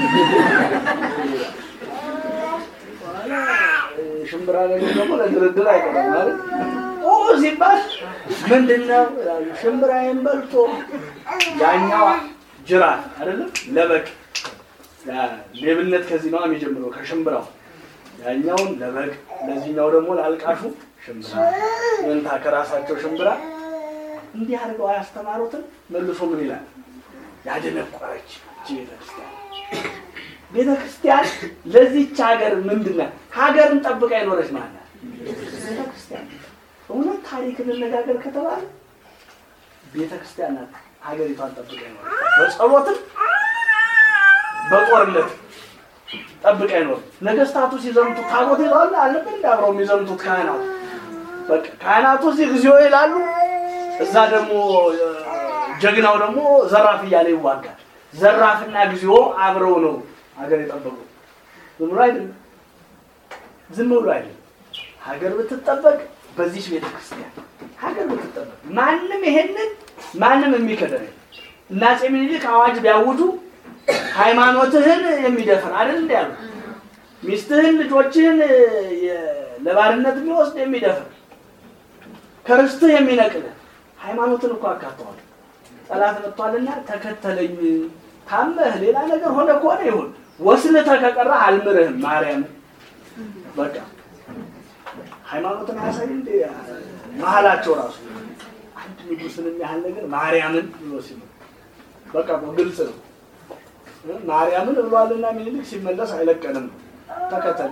በኋላ ሽምብራ ነገር ደግሞ ለድርድር አይቀርም ማለት ኦ ሲባል ምንድን ነው ይላሉ። ሽምብራዬን በልቶ ያኛው ጅራት አይደለም ለበቅ ያ ሌብነት ከዚህ ነው የሚጀምረው ከሽምብራው ያኛውን ለበግ ለዚህኛው ደግሞ ላልቃሹ ሽምብራ መንታ ከራሳቸው ሽምብራ እንዲህ አድርገው አያስተማሩትን መልሶ ምን ይላል ያደነቆረች እቺ ቤተክርስቲያን ቤተክርስቲያን ለዚች ሀገር ምንድን ናት ሀገርን ጠብቃ የኖረች ማለት ናት ቤተክርስቲያን እውነት ታሪክ እንነጋገር ከተባለ ቤተክርስቲያን ናት ሀገሪቷን ጠብቃ የኖረች በጸሎትም በጦርነት ጠብቃ ይኖር። ነገስታቱ ሲዘምቱ ታቦት ይዘዋል አለብን እንደ አብረው የሚዘምቱት ካህናቱ በቃ ካህናቱ እዚህ ጊዜው ይላሉ፣ እዛ ደግሞ እ፣ ጀግናው ደግሞ ዘራፍ እያለ ይዋጋል። ዘራፍና ጊዜው አብረው ነው ሀገር የጠበቁ። ዝም ብሎ አይደለም፣ ዝም ብሎ አይደለም። ሀገር ብትጠበቅ በዚች ቤተክርስቲያን ሀገር ብትጠበቅ ማንም ይሄንን ማንም የሚከደን የለም። እና አፄ ምኒልክ አዋጅ ቢያውጁ ሃይማኖትህን የሚደፍር አይደል እንዲ ያሉ ሚስትህን ልጆችህን የ- ለባርነት የሚወስድ የሚደፍር ከርስትህ የሚነቅል ሃይማኖትን እኮ አካተዋል። ጠላት መጥቷልና ተከተለኝ፣ ታመህ ሌላ ነገር ሆነ ከሆነ ይሁን ወስልተህ ከቀረህ አልምርህም ማርያም በቃ ሃይማኖትን አያሳይ እንደ መሀላቸው ራሱ አንድ ንጉስን የሚያህል ነገር ማርያምን ብሎ ሲሉ በቃ እኮ ግልጽ ነው። ማርያምን ብሏልና ሚኒሊክ ሲመለስ አይለቀንም ተከተል።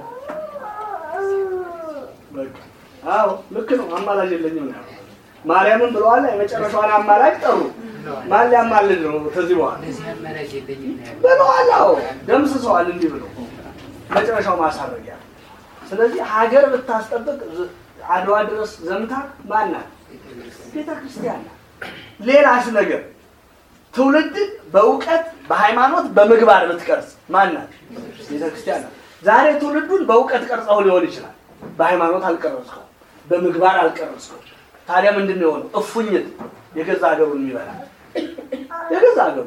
በቃ አዎ ልክ ነው። አማላጅ የለኝም ነው ያለው። ማርያምን ብለዋል። የመጨረሻዋን አማላጅ ጠሩ። ማን ሊያማልድ ነው ከዚህ በኋላ ብለዋል። አዎ ደምስሰዋል። እንዲህ ብለው መጨረሻው ማሳረጊያ። ስለዚህ ሀገር ብታስጠብቅ ዝ- አድዋ ድረስ ዘምታ ማን ናት? ቤተ ክርስቲያን ናት። ሌላስ ነገር ትውልድን በእውቀት በሃይማኖት በምግባር ብትቀርጽ ማን ናት? ቤተ ክርስቲያን ናት። ዛሬ ትውልዱን በእውቀት ቀርጸው ሊሆን ይችላል። በሃይማኖት አልቀረጽከው፣ በምግባር አልቀረጽከው። ታዲያ ምንድን ነው የሆነው? እፉኝት የገዛ ሀገሩን የሚበላ የገዛ ሀገሩ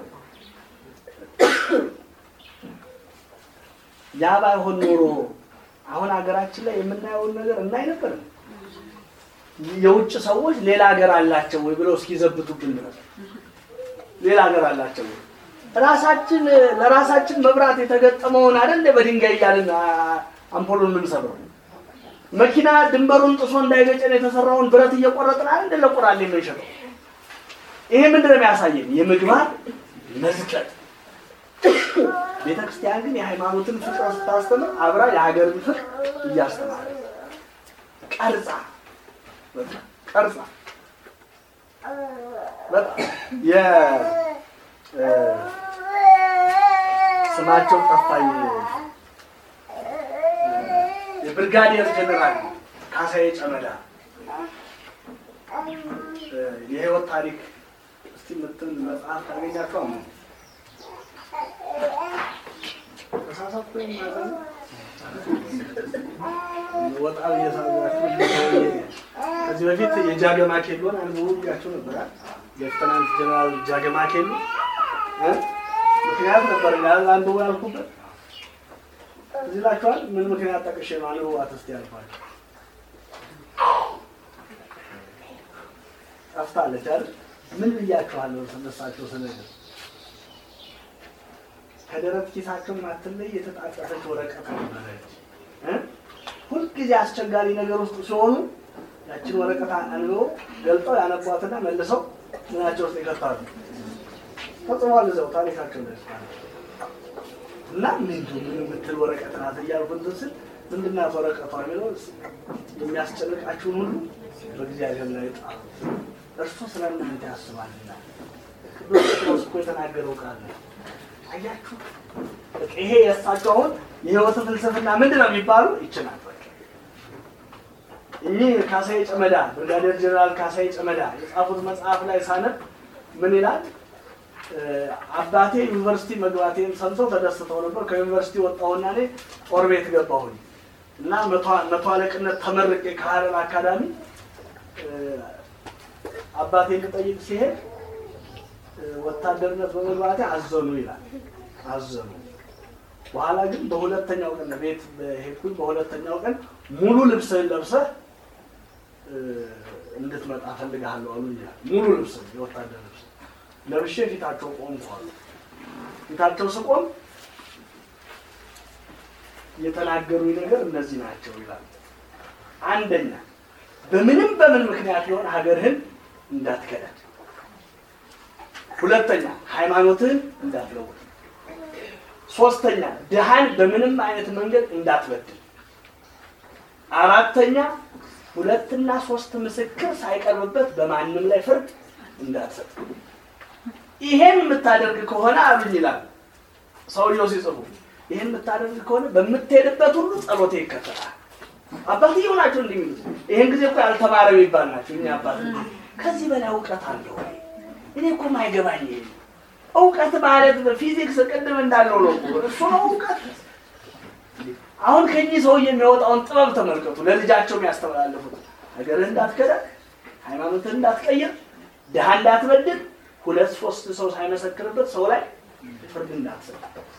ያ ባይሆን ኖሮ አሁን ሀገራችን ላይ የምናየውን ነገር እናይ ነበር። የውጭ ሰዎች ሌላ ሀገር አላቸው ወይ ብለው እስኪዘብቱብን ድረስ ሌላ ሀገር አላቸው ወይ? ራሳችን ለራሳችን መብራት የተገጠመውን አይደል በድንጋይ እያልን አ- አምፖሉን የምንሰብረው መኪና ድንበሩን ጥሶ እንዳይገጨን የተሰራውን ብረት እየቆረጥን አይደል ለቁራል የምንሸጠው። ይሄ ምንድን ነው የሚያሳየን? የምግባር መዝቀጥ። ቤተ ክርስቲያን ግን የሃይማኖትን ፍቅር ስታስተምር አብራ የሀገርን ፍቅር እያስተማረ ቀርጻ በቃ ቀርጻ በጣም የ እ፣ ስማቸው ጠፋኝ። የብርጋዴር ጀነራል ካሳዬ ጨመዳ እ፣ የህይወት ታሪክ እስቲ ምትን መጽሐፍ ታገኛቸው አሙ ተሳሳትኩ ማለት ወጣ እየሳዛችሁ ከዚህ በፊት የጃገማ ኬሎን አንብቡ ብያቸው ነበር። ሌፍተናንት ጀነራል ጃገማ ኬሎ እ? ምክንያት ነበር ያል አንብቡ ያልኩበት እዚህ ላችኋል። ምን ምክንያት ጠቅሼ ነው አንብቡ አትስቲ ያልኳቸው? ጠፍታለች አይደል? ምን ብያችኋለሁ? ስነሳቸው ስነግር ከደረት ኪሳቸው ማትለይ የተጣጠፈች ወረቀት ነበረች እ? ሁልጊዜ አስቸጋሪ ነገር ውስጥ ሲሆኑ ያችን ወረቀት አንብበው ገልጠው ያነቧትና መልሰው ምናቸው ውስጥ ይከታሉ። ፈጽሟል እዛው ታሪካቸው ላይ እስካሁን እና ምንድን ምን የምትል ወረቀት ናት እያልኩ እንትን ስል ምንድን ናት ወረቀቷ የሚለው የሚያስጨንቃችሁን ሁሉ በእግዚአብሔር ላይ ጣሉ፣ እርሱ ስለ እናንተ ያስባልና። ቅዱስ ጴጥሮስ እኮ የተናገረው ቃል ነው። አያችሁ፣ በቃ ይሄ የእሳቸው አሁን የህይወትን ፍልስፍና ምንድን ነው የሚባሉ ይችላል። በቃ እኚህ ካሳዬ ጨመዳ ብርጋዴር ጀነራል ካሳዬ ጨመዳ የጻፉት መጽሐፍ ላይ ሳነብ ምን ይላል? አባቴ ዩኒቨርሲቲ መግባቴን ሰምተው ተደስተው ነበር። ከዩኒቨርሲቲ ወጣሁና እኔ ጦር ቤት ገባሁኝ እና መቶ አለቅነት ተመርቄ ከሀረር አካዳሚ አባቴን ልጠይቅ ሲሄድ ወታደርነት በመግባቴ አዘኑ ይላል። አዘኑ። በኋላ ግን በሁለተኛው ቀን ቤት ሄድኩኝ። በሁለተኛው ቀን ሙሉ ልብስህን ለብሰህ እንድትመጣ ፈልግሃለሁ አሉኝ ይላል። ሙሉ ልብስህን የወታደር ልብስ ለብሼ ፊታቸው ቆምኩ አሉ። ፊታቸው ስቆም የተናገሩኝ ነገር እነዚህ ናቸው ይላል። አንደኛ በምንም በምን ምክንያት ቢሆን ሀገርህን እንዳትከዳ። ሁለተኛ ሃይማኖትህን እንዳትለውጥ። ሶስተኛ ድሃን በምንም አይነት መንገድ እንዳትበድል። አራተኛ ሁለትና ሶስት ምስክር ሳይቀርብበት በማንም ላይ ፍርድ እንዳትሰጥ። ይሄን የምታደርግ ከሆነ አሉኝ ይላል ሰውየው ሲጽፉ። ይሄን የምታደርግ ከሆነ በምትሄድበት ሁሉ ጸሎቴ ይከተላል። አባትየው ናቸው እንዲህ የሚሉት። ይሄን ጊዜ እኮ ያልተማረ የሚባል ናቸው እኛ አባት። ከዚህ በላይ እውቀት አለ ወይ? እኔ እኮ ማይገባኝ ይሄ እውቀት ማለት ፊዚክስ ቅድም እንዳለው ነው እኮ እሱ ነው እውቀት። አሁን ከኚህ ሰውዬ የሚወጣውን ጥበብ ተመልከቱ። ለልጃቸው የሚያስተላልፉት ሀገርህ እንዳትከዳ፣ ሃይማኖትህ እንዳትቀይር፣ ድሃ እንዳትበድል፣ ሁለት ሶስት ሰው ሳይመሰክርበት ሰው ላይ ፍርድ እንዳትሰጥ።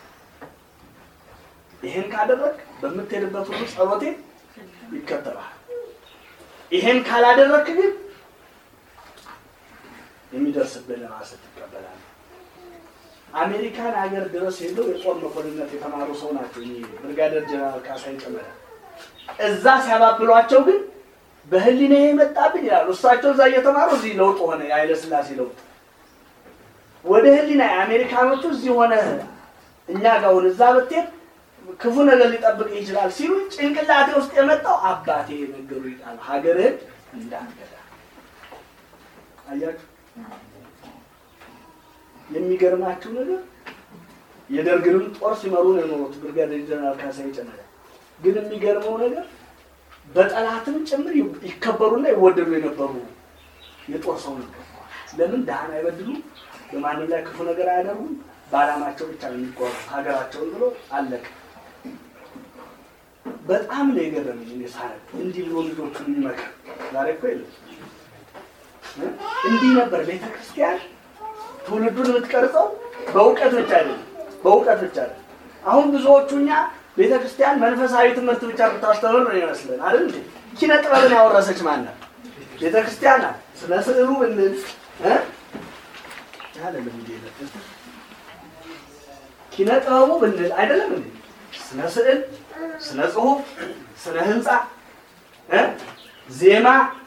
ይሄን ካደረግ በምትሄድበት ሁሉ ጸሎቴ ይከተላል። ይሄን ካላደረክ ግን የሚደርስብህን ራስህ ትቀበላለህ። አሜሪካን ሀገር ድረስ ሄደው የጦር መኮንነት የተማሩ ሰው ናቸው። እኚህ ብርጋዴር ጀነራል ካሳዬ ጨመዳ እዛ ሲያባብሏቸው ግን በህሊና የመጣብኝ ይላሉ። እሳቸው እዛ እየተማሩ እዚህ ለውጥ ሆነ፣ የኃይለ ሥላሴ ለውጥ ወደ ህሊና የአሜሪካኖቹ እዚህ ሆነ እኛ ጋር አሁን እዛ ብትሄድ ክፉ ነገር ሊጠብቅ ይችላል ሲሉ ጭንቅላቴ ውስጥ የመጣው አባቴ የነገሩ ይጣል ሀገርህን እንዳትገዳ። አያችሁ የሚገርማችሁ ነገር የደርግንም ጦር ሲመሩ ነው የኖሩት ብርጋዴር ጀነራል ካሳዬ ጨመዳ። ግን የሚገርመው ነገር በጠላትም ጭምር ይከበሩና ይወደዱ የነበሩ የጦር ሰው ነበር። ለምን ድሃን አይበድሉም፣ በማንም ላይ ክፉ ነገር አያደርጉም፣ በዓላማቸው ብቻ ነው የሚጓዙ ሀገራቸውን ብሎ አለቀ። በጣም ነው የገረመኝ እኔ ሳነብ እንዲህ ብሎ ልጆቹን የሚመክር ዛሬ እኮ የለም። እንዲህ ነበር ቤተ ክርስቲያን ትውልዱን የምትቀርጸው በእውቀት ብቻ አይደለም፣ በእውቀት ብቻ አይደለም። አሁን ብዙዎቹ እኛ ቤተ ክርስቲያን መንፈሳዊ ትምህርት ብቻ ብታስተምር ነው ይመስለን አይደል እንዴ? ኪነ ጥበብን ያወረሰች ማናት? ቤተ ክርስቲያን ናት። ስለ ስዕሉ ብንል እ አይደለም እንዴ? ኪነ ጥበቡ ብንል አይደለም እንዴ? ስነ ስዕል፣ ስነ ጽሁፍ፣ ስነ ህንፃ እ ዜማ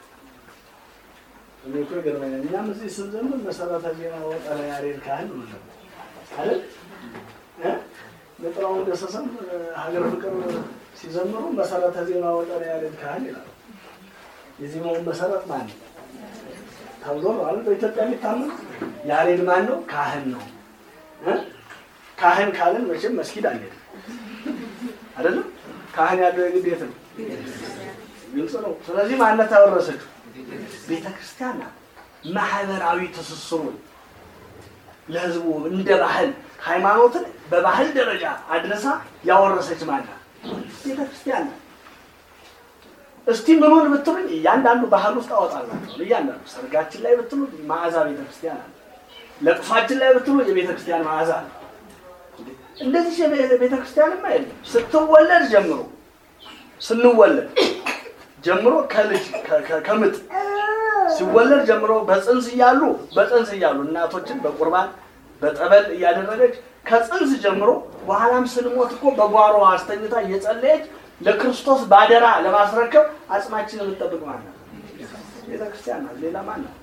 እኔ እኮ ይገርመኛል። እኛም እዚህ ስንዘምር መሰረተ ዜማ ወጠረ ያሬድ ካህን ነው አይደል እ ለጥራውን ገሰሰም ሀገር ፍቅር ሲዘምሩ መሰረተ ዜማ ወጠረ ያሬድ ካህን ይላሉ። የዜማውን መሰረት ማን ነው ተብሎ ነው አይደል በኢትዮጵያ የሚታመን ያሬድ ማን ነው? ካህን ነው እ ካህን ካልን መቼም መስጊድ አንሄድም አይደለም። ካህን ያለው የግዴት ነው፣ ግልጽ ነው። ስለዚህ ማነት ያወረሰችው ቤተ ክርስቲያን ናት። ማህበራዊ ትስስሩን ለህዝቡ እንደ ባህል ሃይማኖትን በባህል ደረጃ አድረሳ ያወረሰች ማናት? ቤተ ክርስቲያን ናት። እስቲ ምኑን ብትሉኝ እያንዳንዱ ባህል ውስጥ አወጣላቸዋል። እያንዳንዱ ሰርጋችን ላይ ብትሉ መዓዛ ቤተ ክርስቲያን አለ። ለቅሷችን ላይ ብትሉ የቤተ ክርስቲያን መዓዛ አለ። እንደዚህ ቤተ ክርስቲያንማ የለም። ስትወለድ ጀምሮ ስንወለድ ጀምሮ ከልጅ ከምጥ ሲወለድ ጀምሮ በፅንስ እያሉ በፅንስ እያሉ እናቶችን በቁርባን በጠበል እያደረገች ከፅንስ ጀምሮ በኋላም ስንሞት እኮ በጓሮ አስተኝታ እየጸለየች ለክርስቶስ ባደራ ለማስረከብ አጽማችን የምትጠብቅ ማለት ነው ቤተ ክርስቲያን ናት። ሌላ ማን ነው?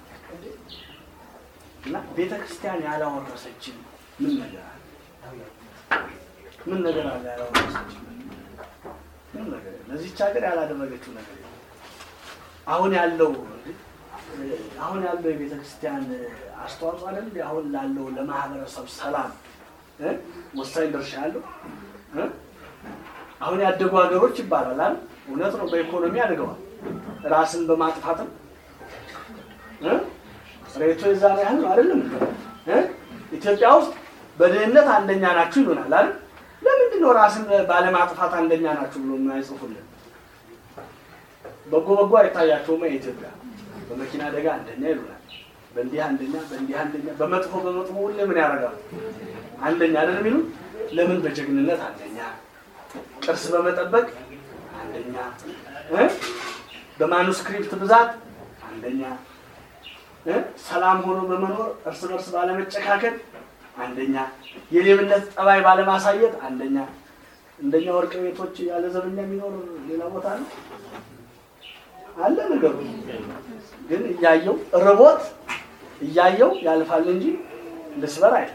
እና ቤተ ክርስቲያን ያላወረሰችን ምን ነገር አለ? ምን ነገር አለ ያላወረሰችን? ምን ነገር የለም። ለዚች ሀገር ያላደረገችው ነገር የለም። አሁን ያለው አሁን ያለው የቤተ ክርስቲያን አስተዋጽኦ አይደል? አሁን ላለው ለማህበረሰብ ሰላም እ ወሳኝ ድርሻ ያለው እ አሁን ያደጉ ሀገሮች ይባላል አይደል? እውነት ነው። በኢኮኖሚ አድገዋል። ራስን በማጥፋትም እ ሬቶ የዛን ያህል ነው አይደለም እ ኢትዮጵያ ውስጥ በድህነት አንደኛ ናችሁ ይሉናል አይደል? ለምንድን ነው ራስን ባለማጥፋት አንደኛ ናችሁ ብሎ የማይጽፉልን? በጎ በጎ አይታያቸውም። የኢትዮጵያ በመኪና አደጋ አንደኛ ይሉናል። በእንዲህ አንደኛ፣ በእንዲህ አንደኛ፣ በመጥፎ በመጥፎ ሁሌ ምን ያደርጋሉ? አንደኛ አይደል የሚሉ ለምን? በጀግንነት አንደኛ፣ ቅርስ በመጠበቅ አንደኛ፣ እ በማኑስክሪፕት ብዛት አንደኛ፣ እ ሰላም ሆኖ በመኖር እርስ በርስ ባለመጨካከል አንደኛ፣ የሌብነት ጠባይ ባለማሳየት አንደኛ። እንደኛ ወርቅ ቤቶች ያለ ዘበኛ የሚኖር ሌላ ቦታ ነው አለ ነገሩ። ግን እያየው ርቦት እያየው ያልፋል እንጂ ልስበር አይደል።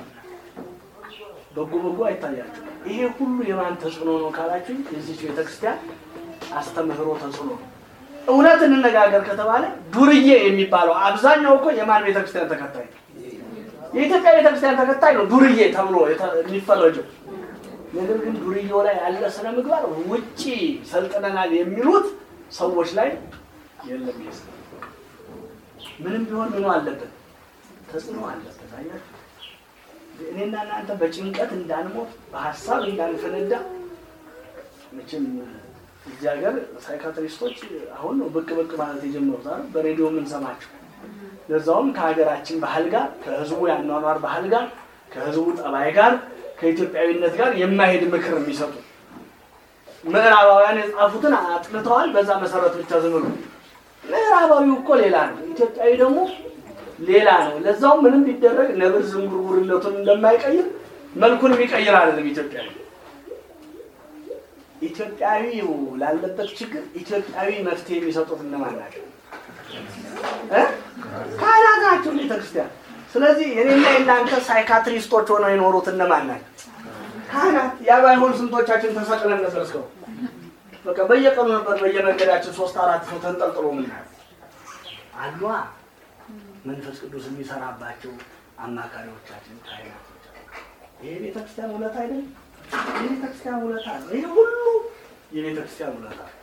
በጎ በጎ አይታያቸው። ይሄ ሁሉ የማን ተጽዕኖ ነው ካላችሁ የዚች ቤተክርስቲያን አስተምህሮ ተጽዕኖ ነው። እውነት እንነጋገር ከተባለ ዱርዬ የሚባለው አብዛኛው እኮ የማን ቤተክርስቲያን ተከታይ ነው? የኢትዮጵያ ቤተክርስቲያን ተከታይ ነው ዱርዬ ተብሎ የተ- የሚፈረጀው። ነገር ግን ዱርዬው ላይ ያለ ስነ ምግባር ውጪ ሰልጥነናል የሚሉት ሰዎች ላይ የለም። ይሄ ስነ ምግባር ምንም ቢሆን ምኑ አለበት፣ ተጽዕኖ አለበት። አያችሁ እኔና እናንተ በጭንቀት እንዳንሞት በሀሳብ እንዳንፈነዳ መቼም እዚህ ሀገር ሳይካትሪስቶች አሁን ነው ብቅ ብቅ ማለት የጀመሩት አይደል? በሬዲዮ የምንሰማቸው ለዛውም ከሀገራችን ባህል ጋር ከህዝቡ የአኗኗር ባህል ጋር ከህዝቡ ጠባይ ጋር ከኢትዮጵያዊነት ጋር የማይሄድ ምክር የሚሰጡ ምዕራባውያን የጻፉትን አጥንተዋል። በዛ መሰረት ብቻ ዝም ብሎ ምዕራባዊው እኮ ሌላ ነው፣ ኢትዮጵያዊ ደግሞ ሌላ ነው። ለዛውም ምንም ቢደረግ ነብር ዝንጉርጉርነቱን እንደማይቀይር መልኩን የሚቀይር አይደለም ኢትዮጵያዊ። ኢትዮጵያዊው ላለበት ችግር ኢትዮጵያዊ መፍትሄ የሚሰጡት እነማን ናቸው? እ? ካህናት ናቸው ቤተክርስቲያን። ስለዚህ የኔና የእናንተ ሳይካትሪስቶች ሆነው የኖሩት እነማን ናቸው? ካህናት። ያ ባይሆን ስንቶቻችን ተሰቅለን ነበር እስከው በቃ በየቀኑ ነበር በየመንገዳችን ሶስት አራት ሰው ተንጠልጥሎ ምናል አሏ መንፈስ ቅዱስ የሚሰራባቸው አማካሪዎቻችን ካህናቶች አሉ። ይሄ ቤተክርስቲያን ውለታ አይደለም? የቤተክርስቲያን ውለታ ነው። ይሄ ሁሉ የቤተክርስቲያን ውለታ ነው።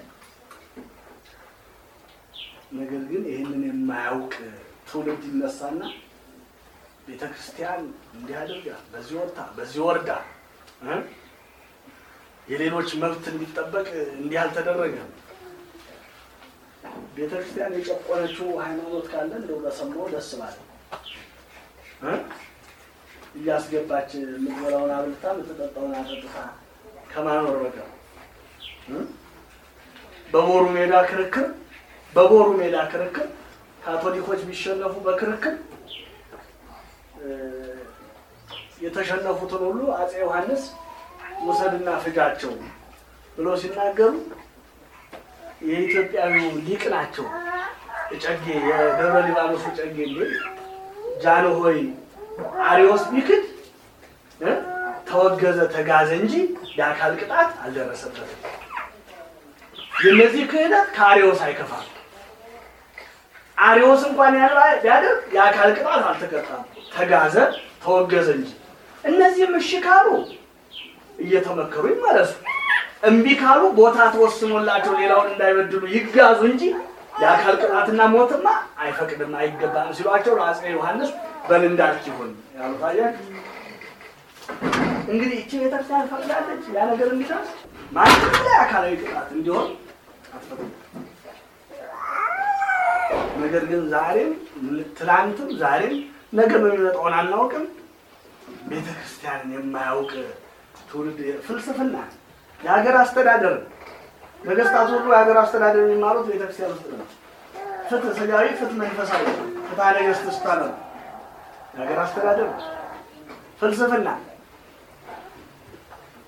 ነገር ግን ይህንን የማያውቅ ትውልድ ይነሳና ቤተክርስቲያን እንዲህ አድርጋ በዚህ ወርታ በዚህ ወርዳ እ የሌሎች መብት እንዲጠበቅ እንዲህ አልተደረገም። ቤተክርስቲያን የጨቆነችው ሃይማኖት ካለ እንደው በሰማው ደስ ባለ እ እያስገባች የምትበላውን አብልታ የምትጠጣውን አጠጥታ ከማኖር በቀር እ በቦሩ ሜዳ ክርክር በቦሩ ሜዳ ክርክር ካቶሊኮች ቢሸነፉ በክርክር እ የተሸነፉትን ሁሉ አፄ ዮሐንስ ውሰድና ፍጃቸው ብሎ ሲናገሩ የኢትዮጵያዊው ሊቅ ናቸው። እጨጌ የደብረ ሊባኖሱ እጨጌ እንዲል ጃንሆይ አሪዎስ ቢክድ እ ተወገዘ ተጋዘ እንጂ የአካል ቅጣት አልደረሰበትም። የነዚህ ክህደት ከአሪዎስ አይከፋም። አሪዎስ እንኳን ያን ቢያደርግ የአካል ቅጣት አልተቀጣም፣ ተጋዘ ተወገዘ እንጂ። እነዚህም እሺ ካሉ እየተመከሩ ይመለሱ፣ እምቢ ካሉ ቦታ ተወስኖላቸው ሌላውን እንዳይበድሉ ይጋዙ እንጂ የአካል ቅጣትና ሞትማ አይፈቅድም አይገባም ሲሏቸው አፄ ዮሐንስ በል እንዳልክ ይሁን ያሉት። አያችሁ እንግዲህ እቺ ቤተክርስቲያን ፈቅዳለች ያ ነገር እንዲደርስ ማንም ላይ አካላዊ ቅጣት እንዲሆን አትፈቅድም። ነገር ግን ዛሬም ትላንትም ዛሬም ነገ በሚመጣውን አናውቅም። ቤተ ክርስቲያንን የማያውቅ ትውልድ ፍልስፍና፣ የሀገር አስተዳደር ነገስታት ሁሉ የሀገር አስተዳደር የሚማሩት ቤተክርስቲያን ውስጥ ነው። ፍትህ ስጋዊ፣ ፍትህ መንፈሳዊ፣ ፍትሐ ነገሥት ስታለ የሀገር አስተዳደር ፍልስፍና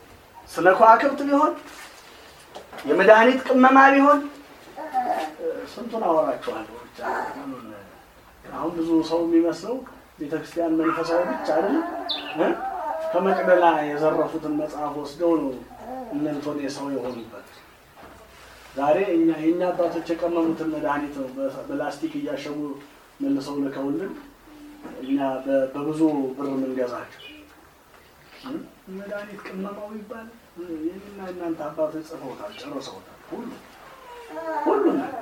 ስለ ከዋክብት ቢሆን የመድኃኒት ቅመማ ቢሆን ስንቱን አወራችኋለሁ። ብቻ ምኑን አሁን ብዙ ሰው የሚመስለው ቤተክርስቲያን መንፈሳዊ ብቻ አይደለም እ? ከመቅደላ የዘረፉትን መጽሐፍ ወስደው ነው እነንቶን የሰው የሆኑበት። ዛሬ እኛ የእኛ አባቶች የቀመሙትን መድኃኒት ነው በ- በላስቲክ እያሸጉ መልሰው ልከውልን እኛ በ- በብዙ ብር የምንገዛቸው እ? መድኃኒት ቅመማው ይባል የእኔና እናንተ አባቶች ጽፈውታል፣ ጨርሰውታል። ሁሉ ሁሉም ነገር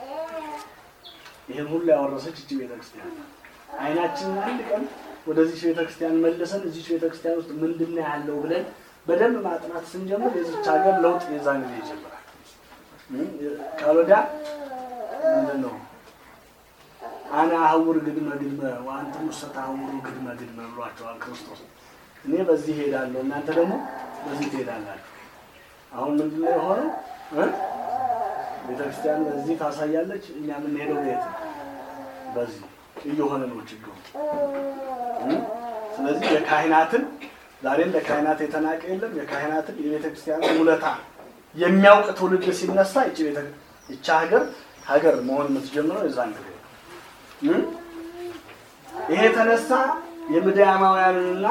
ይህን ሁሉ ያወረሰች እጅ ቤተክርስቲያን ናት። አይናችንን አንድ ቀን ወደዚች ቤተክርስቲያን መልሰን እዚች ቤተክርስቲያን ውስጥ ምንድን ነው ያለው ብለን በደንብ ማጥናት ስንጀምር የዚች ሀገር ለውጥ የዛን ጊዜ ይጀምራል። ካልወዳ ምንድን ነው አነ አህውር ግድመ ግድመ ወአንትሙ ሰተአህውሩ ግድመ ግድመ ብሏቸዋል ክርስቶስ። እኔ በዚህ ሄዳለሁ፣ እናንተ ደግሞ በዚህ ትሄዳላችሁ። አሁን ምንድን ነው የሆነው እ? ቤተክርስቲያን በዚህ ታሳያለች፣ እኛ የምንሄደው ቤት ነው በዚህ እየሆነ ነው ችግሩ። እ? ስለዚህ የካህናትን ዛሬም ለካህናት የተናቀ የለም። የካህናትን የቤተ ክርስቲያን ውለታ የሚያውቅ ትውልድ ሲነሳ ይቺ ቤተ ይቺ ሀገር ሀገር መሆን የምትጀምረው የዛን ጊዜ ነው። እ? ይሄ የተነሳ የምድያማውያንንና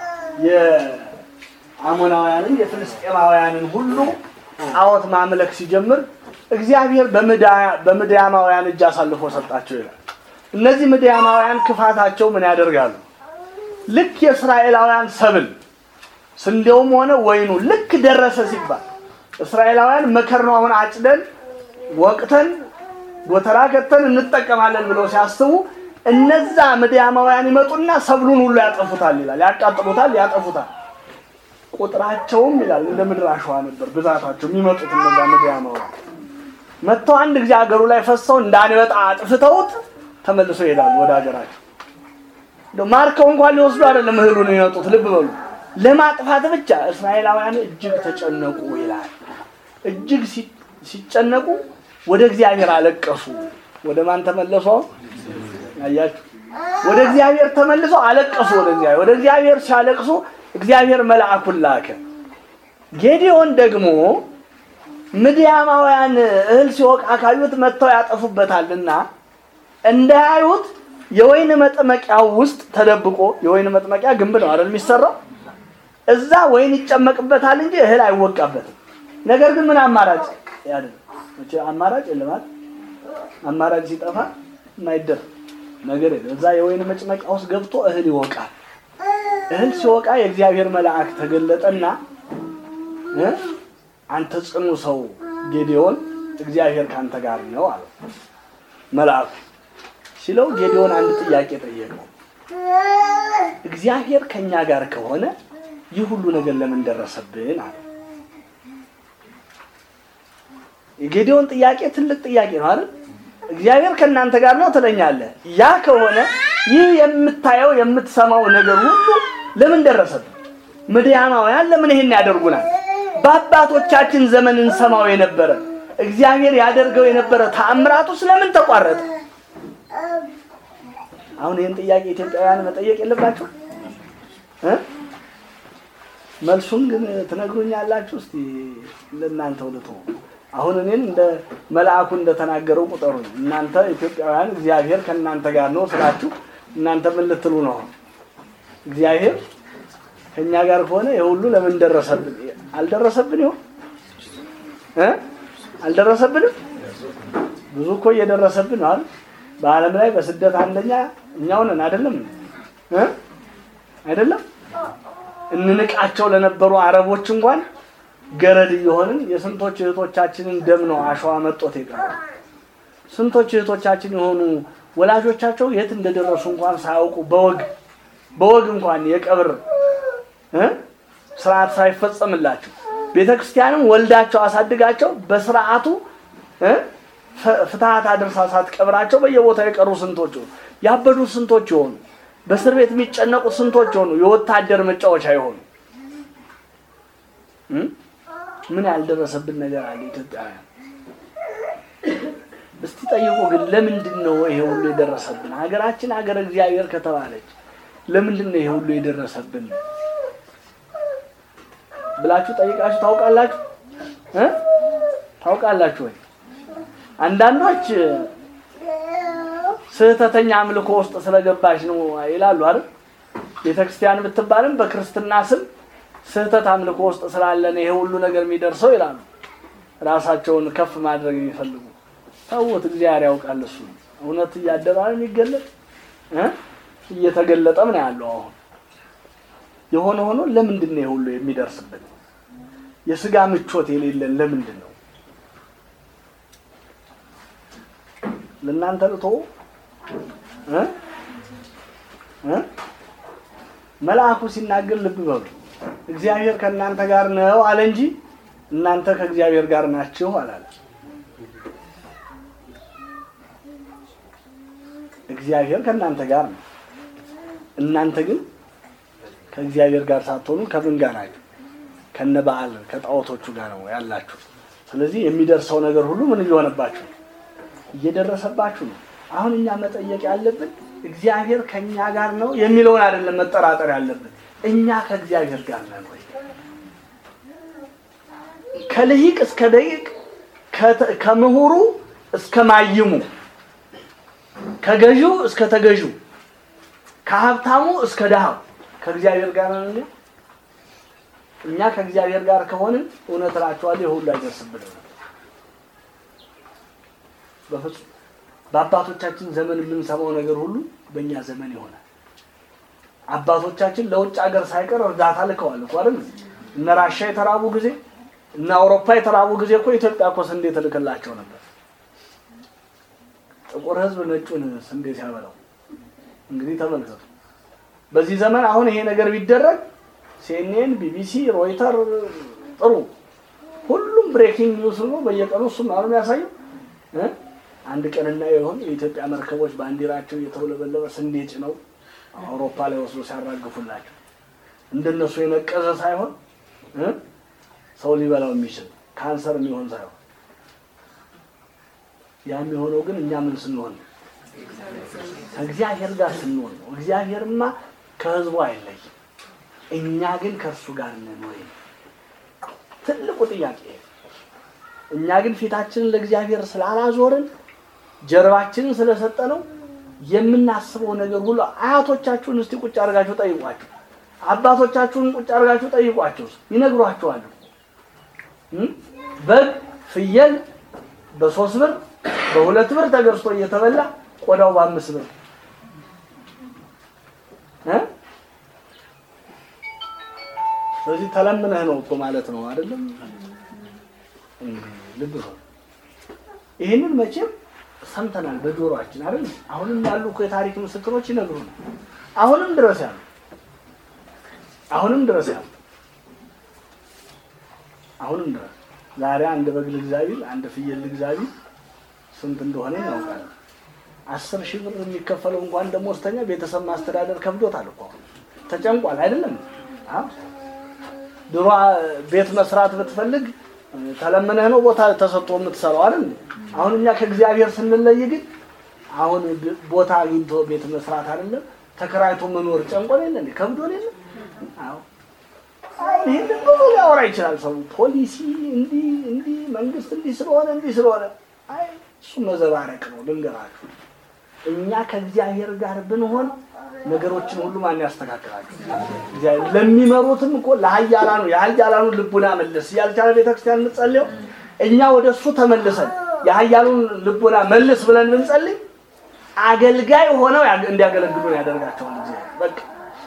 የአሞናውያንን የፍልስጤማውያንን ሁሉ ጣዖት ማምለክ ሲጀምር እግዚአብሔር በምድያ- በምድያማውያን እጅ አሳልፎ ሰጣቸው ይላል። እነዚህ ምድያማውያን ክፋታቸው ምን ያደርጋሉ? ልክ የእስራኤላውያን ሰብል ስንዴውም ሆነ ወይኑ ልክ ደረሰ ሲባል እስራኤላውያን መከር ነው አሁን አጭደን ወቅተን ጎተራ ከተን እንጠቀማለን ብለው ሲያስቡ እነዛ ምድያማውያን ይመጡና ሰብሉን ሁሉ ያጠፉታል ይላል። ያቃጥሉታል፣ ያጠፉታል። ቁጥራቸውም ይላል እንደ ምድር አሸዋ ነበር ብዛታቸው የሚመጡት እነዛ ምድያማውያን መጥተው አንድ ጊዜ ሀገሩ ላይ ፈሰው እንዳንበጣ አጥፍተውት ተመልሰው ይሄዳሉ ወደ ሀገራቸው። እንደው ማርከው እንኳን ሊወስዱ አይደለም እህሉን የሚመጡት። ልብ በሉ ለማጥፋት ብቻ እስራኤላውያን እጅግ ተጨነቁ ይላል። እጅግ ሲ- ሲጨነቁ ወደ እግዚአብሔር አለቀሱ። ወደ ማን ተመለሱ? አሁን አያችሁ፣ ወደ እግዚአብሔር ተመልሰው አለቀሱ። ወደ እግዚአብሔር ወደ እግዚአብሔር ሲያለቅሱ እግዚአብሔር መልአኩን ላከ። ጌዲዮን ደግሞ ምድያማውያን እህል ሲወቃ ካዩት መጥተው ያጠፉበታልና እንዳያዩት የወይን መጥመቂያው ውስጥ ተደብቆ የወይን መጥመቂያ ግንብ ነው አይደል የሚሰራው? እዛ ወይን ይጨመቅበታል እንጂ እህል አይወቃበትም። ነገር ግን ምን አማራጭ ያለ መቼ አማራጭ የለም አይደል? አማራጭ ሲጠፋ የማይደር ነገር የለም። እዛ የወይን መጭመቂያ ውስጥ ገብቶ እህል ይወቃል። እህል ሲወቃ የእግዚአብሔር መልአክ ተገለጠና እ አንተ ጽኑ ሰው ጌዴዎን እግዚአብሔር ካንተ ጋር ነው አለው መልአኩ ሲለው ጌዴዎን አንድ ጥያቄ ጠየቀው። እግዚአብሔር ከኛ ጋር ከሆነ ይህ ሁሉ ነገር ለምን ደረሰብን አለ። የጌዴዎን ጥያቄ ትልቅ ጥያቄ ነው አይደል? እግዚአብሔር ከእናንተ ጋር ነው ትለኛለህ። ያ ከሆነ ይህ የምታየው የምትሰማው ነገር ሁሉ ለምን ደረሰብን? ምድያማውያን ለምን ይሄን ያደርጉናል? በአባቶቻችን ዘመን እንሰማው የነበረ እግዚአብሔር ያደርገው የነበረ ተአምራቱ ስለምን ተቋረጠ? አሁን ይህን ጥያቄ ኢትዮጵያውያን መጠየቅ የለባቸው እ መልሱን ግን ትነግሩኛላችሁ። እስቲ ለእናንተው ልተው። አሁን እኔን እንደ መልአኩ እንደተናገረው ቁጠሩ። እናንተ ኢትዮጵያውያን እግዚአብሔር ከእናንተ ጋር ነው ስላችሁ እናንተ ምን ልትሉ ነው? እግዚአብሔር ከእኛ ጋር ከሆነ የሁሉ ለምን ደረሰብን? አልደረሰብን ይሆን እ አልደረሰብንም? ብዙ እኮ እየደረሰብን ነው አይደል? በዓለም ላይ በስደት አንደኛ እኛው ነን አይደለም እ አይደለም እንንቃቸው ለነበሩ አረቦች እንኳን ገረድ እየሆንን የስንቶች እህቶቻችንን ደም ነው አሸዋ መጦት የቀረ ስንቶች እህቶቻችን የሆኑ ወላጆቻቸው የት እንደደረሱ እንኳን ሳያውቁ በወግ በወግ እንኳን የቀብር እ ስርዓት ሳይፈጸምላቸው ቤተ ክርስቲያንም ወልዳቸው አሳድጋቸው በስርዓቱ እ ፍ- ፍትሐት አድርሳ ሳትቀብራቸው በየቦታው የቀሩ ስንቶች ሆኑ። ያበዱ ስንቶች የሆኑ በእስር ቤት የሚጨነቁ ስንቶች የሆኑ የወታደር መጫወቻ የሆኑ እ? ምን ያልደረሰብን ነገር አለ ኢትዮጵያውያን? እስቲ ጠይቁ። ግን ለምንድን ነው ይሄ ሁሉ የደረሰብን? ሀገራችን ሀገር እግዚአብሔር ከተባለች ለምንድን ነው ይሄ ሁሉ የደረሰብን ብላችሁ ጠይቃችሁ ታውቃላችሁ እ? ታውቃላችሁ ወይ? አንዳንዶች ስህተተኛ አምልኮ ውስጥ ስለገባች ነው ይላሉ አይደል? ቤተክርስቲያን ብትባልም በክርስትና ስም ስህተት አምልኮ ውስጥ ስላለን ይሄ ሁሉ ነገር የሚደርሰው ይላሉ። ራሳቸውን ከፍ ማድረግ የሚፈልጉ ተውት፣ እግዚአብሔር ያውቃል። እሱ እውነት እያደረ ነው የሚገለጥ እ እየተገለጠም ነው ያለው። አሁን የሆነ ሆኖ ለምንድን ነው ይሄ ሁሉ የሚደርስብን? የስጋ ምቾት የሌለን ለምንድን ነው? ለእናንተ ልቶ እ እ መልአኩ ሲናገር ልብ በሉ። እግዚአብሔር ከእናንተ ጋር ነው አለ እንጂ እናንተ ከእግዚአብሔር ጋር ናችሁ አላለ። እግዚአብሔር ከእናንተ ጋር ነው። እናንተ ግን ከእግዚአብሔር ጋር ሳትሆኑ ከምን ጋር ናችሁ? ከነ በዓል ከጣዖቶቹ ጋር ነው ያላችሁ። ስለዚህ የሚደርሰው ነገር ሁሉ ምን እየሆነባችሁ ነው? እየደረሰባችሁ ነው። አሁን እኛ መጠየቅ ያለብን እግዚአብሔር ከእኛ ጋር ነው የሚለውን አይደለም መጠራጠር ያለብን፣ እኛ ከእግዚአብሔር ጋር ነን ወይ? ከልሂቅ እስከ ደቂቅ ከምሁሩ እስከ ማይሙ ከገዢው እስከ ተገዢው ከሀብታሙ እስከ ድሃው ከእግዚአብሔር ጋር ነን እኛ። እኛ ከእግዚአብሔር ጋር ከሆንን እውነት እላችኋለሁ ይህ ሁሉ አይደርስብንም። በፍጹም በአባቶቻችን ዘመን የምንሰማው ነገር ሁሉ በእኛ ዘመን ይሆናል። አባቶቻችን ለውጭ ሀገር ሳይቀር እርዳታ ልከዋል እኮ አይደል? እነ ራሻ የተራቡ ጊዜ እነ አውሮፓ የተራቡ ጊዜ እኮ ኢትዮጵያ እኮ ስንዴ ትልክላቸው ነበር። ጥቁር ሕዝብ ነጩን ስንዴ ሲያበላው እንግዲህ ተመልከቱ። በዚህ ዘመን አሁን ይሄ ነገር ቢደረግ ሲኤንኤን፣ ቢቢሲ፣ ሮይተር ጥሩ ሁሉም ብሬኪንግ ኒውስ ነው በየቀኑ እሱም አሁን የሚያሳየው እ አንድ ቀንና የሆን የኢትዮጵያ መርከቦች ባንዲራቸው እየተውለበለበ ስንዴ ጭነው አውሮፓ ላይ ወስዶ ሲያራግፉላቸው እንደነሱ የነቀዘ ሳይሆን እ ሰው ሊበላው የሚችል ካንሰር የሚሆን ሳይሆን ያ የሚሆነው ግን እኛ ምን ስንሆን ነው? ከእግዚአብሔር ጋር ስንሆን ነው። እግዚአብሔርማ ከህዝቡ አይለይም። እኛ ግን ከእርሱ ጋር ነን ወይ? ትልቁ ጥያቄ እኛ ግን ፊታችንን ለእግዚአብሔር ስላላዞርን ጀርባችንን ስለሰጠነው የምናስበው ነገር ሁሉ አያቶቻችሁን እስቲ ቁጭ አድርጋችሁ ጠይቋቸው። አባቶቻችሁን ቁጭ አድርጋችሁ ጠይቋቸው፣ ይነግሯችኋል። በግ ፍየል በሶስት ብር በሁለት ብር ተገዝቶ እየተበላ ቆዳው በአምስት ብር እ ስለዚህ ተለምነህ ነው እኮ ማለት ነው አይደለም? ልብ በሉ። ይህንን መቼም ሰምተናል በጆሮአችን አይደል? አሁንም ያሉ እኮ የታሪክ ምስክሮች ይነግሩናል። አሁንም ድረስ ያሉ አሁንም ድረስ ያሉ አሁንም ድረስ ዛሬ አንድ በግ ልግዛ ቢል አንድ ፍየል ልግዛ ቢል ስንት እንደሆነ እናውቃለን። አስር ሺህ ብር የሚከፈለው እንኳን ደሞዝተኛ ቤተሰብ ማስተዳደር ከብዶታል እኮ ተጨንቋል። አይደለም አዎ ድሮ ቤት መስራት ብትፈልግ ተለምነህ ነው ቦታ ተሰጥቶ የምትሰራው አይደል? አሁን እኛ ከእግዚአብሔር ስንለይ ግን አሁን ቦታ አግኝቶ ቤት መስራት አይደለም ተከራይቶ መኖር ጨንቆን የለ እንዴ? ከብዶን የለ? አዎ አሁን ይሄን ብዙ ሊያወራ ይችላል ሰው ፖሊሲ እንዲህ እንዲህ መንግስት እንዲህ ስለሆነ እንዲህ ስለሆነ አይ እሱ መዘባረቅ ነው። ልንገራችሁ እኛ ከእግዚአብሔር ጋር ብንሆን ነገሮችን ሁሉ ማን ያስተካክላቸው? እግዚአብሔር። ለሚመሩትም እኮ ለሀያላኑ የሀያላኑ ልቡና መልስ ያልቻለ ቤተክርስቲያን የምትጸልየው እኛ ወደ እሱ ተመልሰን የሀያሉን ልቡና መልስ ብለን ብንጸልይ አገልጋይ ሆነው እንዲያገለግሉን ያደርጋቸዋል እግዚአብሔር። በቃ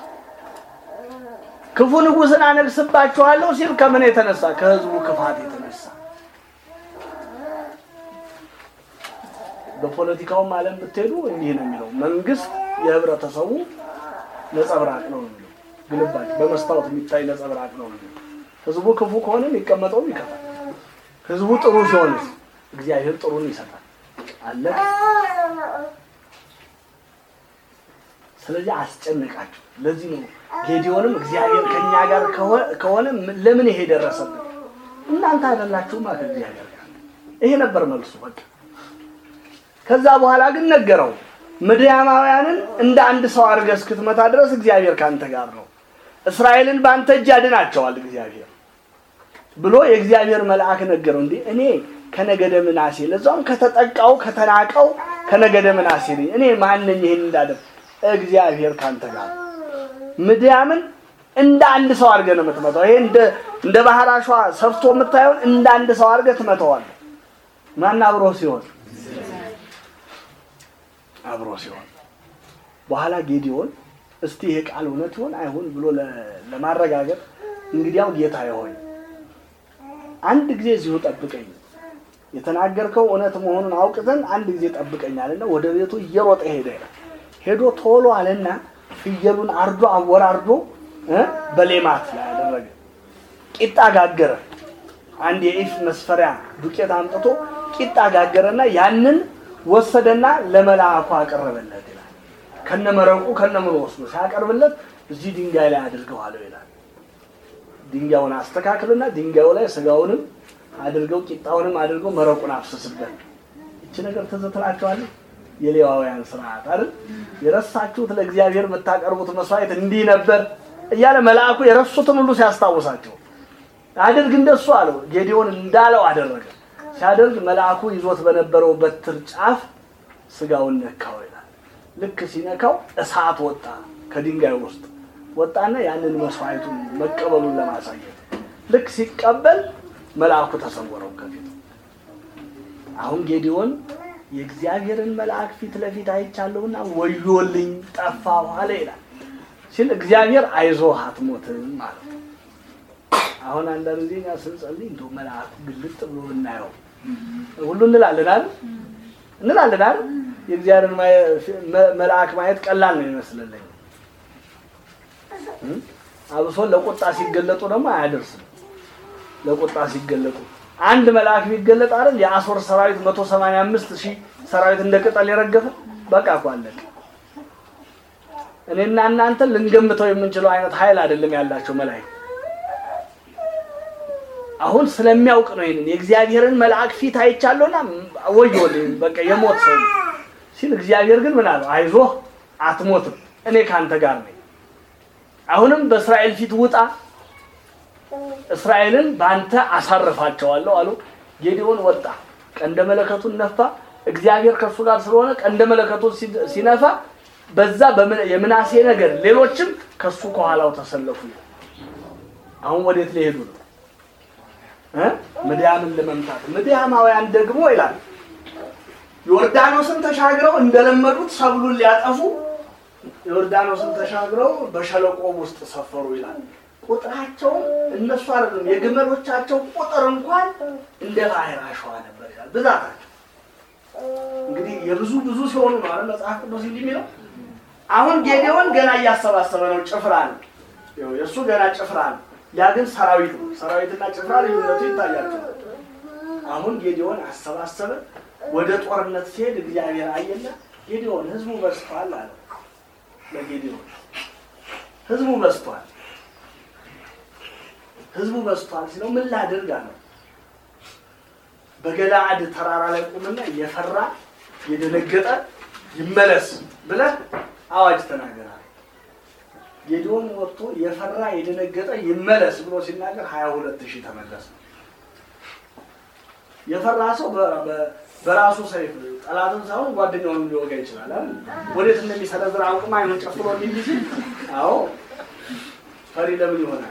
ክፉ ንጉሥን አነግስባችኋለሁ ሲል ከምን የተነሳ ከህዝቡ ክፋት የተነሳ በፖለቲካውም ዓለም ብትሄዱ እንዲህ ነው የሚለው መንግስት የህብረተሰቡ ነጸብራቅ ነው የሚለው ግልባጭ በመስታወት የሚታይ ነጸብራቅ ነው የሚለው ህዝቡ ክፉ ከሆነ የሚቀመጠውም ይከፋል ህዝቡ ጥሩ ሲሆን እግዚአብሔር ጥሩን ይሰጣል አለቀ ስለዚህ አስጨነቃቸው ለዚህ ነው ጌዲዮንም እግዚአብሔር ከኛ ጋር ከሆነ ለምን ይሄ ደረሰብን እናንተ አይደላችሁማ ከእግዚአብሔር ጋር ይሄ ነበር መልሱ በቃ ከዛ በኋላ ግን ነገረው ምድያማውያንን እንደ አንድ ሰው አድርገህ እስክትመታ ድረስ እግዚአብሔር ካንተ ጋር ነው እስራኤልን በአንተ እጅ ያድናቸዋል እግዚአብሔር ብሎ የእግዚአብሔር መልአክ ነገረው እንዴ እኔ ከነገደ ምናሴ ለዛውም ከተጠቃው ከተናቀው ከነገደ ምናሴ ነኝ። እኔ ማነኝ ይህን እንዳደርግ? እግዚአብሔር ካንተ ጋር ነው። ምድያምን እንደ አንድ ሰው አድርገህ ነው የምትመታው። ይሄ እንደ እንደ ባህር አሸዋ ሰፍቶ የምታየውን እንደ አንድ ሰው አድርገህ ትመታዋለህ። ማን አብሮ ሲሆን አብሮ ሲሆን በኋላ ጌዲዮን እስቲ ይሄ ቃል እውነት ይሆን አይሁን ብሎ ለ- ለማረጋገጥ እንግዲያው ጌታ ሆይ አንድ ጊዜ እዚሁ ጠብቀኝ፣ የተናገርከው እውነት መሆኑን አውቅ ዘንድ አንድ ጊዜ ጠብቀኝ አለና ወደ ቤቱ እየሮጠ ሄደ ይላል። ሄዶ ቶሎ አለና ፍየሉን አርዶ አወራርዶ እ በሌማት ላይ አደረገ። ቂጣ ጋገረ። አንድ የኢፍ መስፈሪያ ዱቄት አምጥቶ ቂጣ ጋገረና ያንን ወሰደና ለመልአኩ አቀረበለት ይላል። ከነመረቁ ከነምሮ ወስዶ ሲያቀርብለት እዚህ ድንጋይ ላይ አድርገዋለሁ ይላል። ድንጋዩን አስተካክልና ድንጋዩ ላይ ስጋውንም አድርገው ቂጣውንም አድርገው መረቁን አፍስስበት። ይቺ ነገር ትዝ ትላችኋለች። የሌዋውያን ስርዓት አይደል? የረሳችሁት ለእግዚአብሔር የምታቀርቡት መስዋዕት እንዲህ ነበር እያለ መልአኩ የረሱትን ሁሉ ሲያስታውሳቸው አድርግ እንደሱ አለው። ጌዲዮን እንዳለው አደረገ። ሲያደርግ መልአኩ ይዞት በነበረው በትር ጫፍ ስጋውን ነካው ይላል። ልክ ሲነካው እሳት ወጣ ከድንጋዩ ውስጥ ወጣና ያንን መስዋዕቱን መቀበሉን ለማሳየት ልክ ሲቀበል መልአኩ ተሰወረው ከፊቱ። አሁን ጌዲዮን የእግዚአብሔርን መልአክ ፊት ለፊት አይቻለሁና ወዮልኝ ጠፋሁ አለ ይላል ሲል እግዚአብሔር አይዞህ አትሞትም ማለት ነው። አሁን አንዳንድ ጊዜ እኛ ስንጸልይ እንደው መልአኩ ግልጥ ብሎ እናየው ሁሉ እንላለን አይደል እንላለን አይደል የእግዚአብሔርን ማየ- መ- መልአክ ማየት ቀላል ነው ይመስልልኝ እም? አብሶ ለቁጣ ሲገለጡ ደግሞ አያደርስም ለቁጣ ሲገለጡ አንድ መልአክ ቢገለጥ አይደል የአሶር ሰራዊት 185 ሺህ ሰራዊት እንደ ቅጠል የረገፈ በቃ እኮ አለቀ እኔና እናንተ ልንገምተው የምንችለው አይነት ኃይል አይደለም ያላቸው መላእክት አሁን ስለሚያውቅ ነው ይሄንን የእግዚአብሔርን መልአክ ፊት አይቻለሁና ወዮልኝ በቃ የሞት ሰው ነው ሲል እግዚአብሔር ግን ምን አለው አይዞህ አትሞትም እኔ ካንተ ጋር ነኝ አሁንም በእስራኤል ፊት ውጣ እስራኤልን በአንተ አሳርፋቸዋለሁ አሉ ጌዲዮን ወጣ ቀንደ መለከቱን ነፋ እግዚአብሔር ከእሱ ጋር ስለሆነ ቀንደ መለከቱን ሲ- ሲነፋ በዛ በምን- የምናሴ ነገር ሌሎችም ከሱ ከኋላው ተሰለፉ አሁን ወዴት ሊሄዱ ነው እ? ምድያምን ለመምታት ምድያማውያን ደግሞ ይላል ዮርዳኖስን ተሻግረው እንደለመዱት ሰብሉን ሊያጠፉ ዮርዳኖስን ተሻግረው በሸለቆ ውስጥ ሰፈሩ ይላል። ቁጥራቸው እነሱ አይደሉም፣ የግመሎቻቸው ቁጥር እንኳን እንደ ባህር አሸዋ ነበር ይላል ብዛታቸው። እንግዲህ የብዙ ብዙ ሲሆኑ ነው አይደል መጽሐፍ ቅዱስ እንዲህ የሚለው። አሁን ጌዴዎን ገና እያሰባሰበ ነው፣ ጭፍራ ነው ይኸው የእሱ ገና ጭፍራ ነው። ያ ግን ሰራዊት ነው። ሰራዊትና ጭፍራ ልዩነቱ ይታያቸዋል። አሁን ጌዴዎን አሰባሰበ። ወደ ጦርነት ሲሄድ እግዚአብሔር አየና ጌዴዎን ህዝቡ በዝቷል አለ። ለጌዴዎን ህዝቡ በዝቷል፣ ህዝቡ በዝቷል ሲለው ምን ላድርግ አለው። በገለዓድ ተራራ ላይ ቁምና የፈራ የደነገጠ ይመለስ ብለህ አዋጅ ተናገራል። ጌዲዮን ወጥቶ የፈራ የደነገጠ ይመለስ ብሎ ሲናገር ሀያ ሁለት ሺህ ተመለሰ። የፈራ ሰው በ- በ- በራሱ ሰይፍ ጠላትን ሳይሆን ጓደኛውን ሊወጋ ይችላል አይደል? ወዴት እንደሚሰነዝር አውቅም አይኑን ጨፍሮ እንዲህ ሲል አዎ ፈሪ ለምን ይሆናል?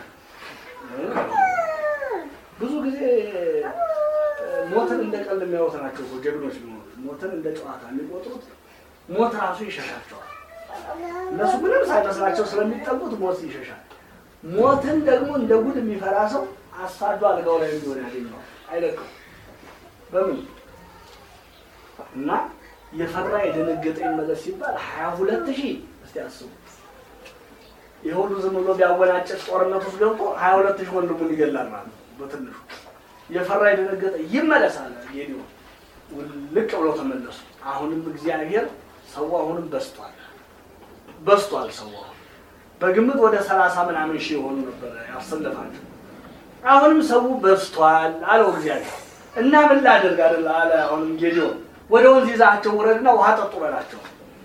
ብዙ ጊዜ ሞትን እንደ ቀልድ የሚያዩት ናቸው እኮ ጀግኖች ቢሆኑ ሞትን እንደ ጨዋታ የሚቆጥሩት ሞት ራሱ ይሸሻቸዋል። እነሱ ምንም ሳይመስላቸው ስለሚጠቁት ሞት ይሸሻል። ሞትን ደግሞ እንደ ጉድ የሚፈራ ሰው አሳዶ አልጋው ላይ እንዲሆን ያገኘዋል፣ አይለቅም በምን እና የፈራ የደነገጠ ይመለስ ሲባል ሀያ ሁለት ሺህ እስቲ አስቡ። የሁሉ ዝም ብሎ ቢያወናጭፍ ጦርነት ውስጥ ገብቶ ሀያ ሁለት ሺህ ወንድሙን ይገላል ማለት ነው በትንሹ። የፈራ የደነገጠ ይመለሳል። ጌዲዮን ውልቅ ብለው ተመለሱ። አሁንም እግዚአብሔር ሰው አሁንም በስቷል በስቷል ሰው አሁን በግምት ወደ ሰላሳ ምናምን ሺህ የሆኑ ነበር ያሰለፋቸው። አሁንም ሰው በስቷል አለው እግዚአብሔር እና ምን ላድርግ አይደል አለ። አሁንም ጌዲዮን ወደ ወንዝ ይዛቸው ውረድና ውሃ ጠጡ በላቸው።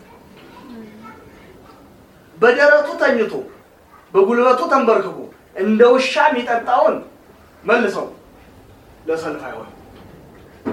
በደረቱ ተኝቶ በጉልበቱ ተንበርክኮ እንደ ውሻ የሚጠጣውን መልሰው ለሰልፍ አይሆን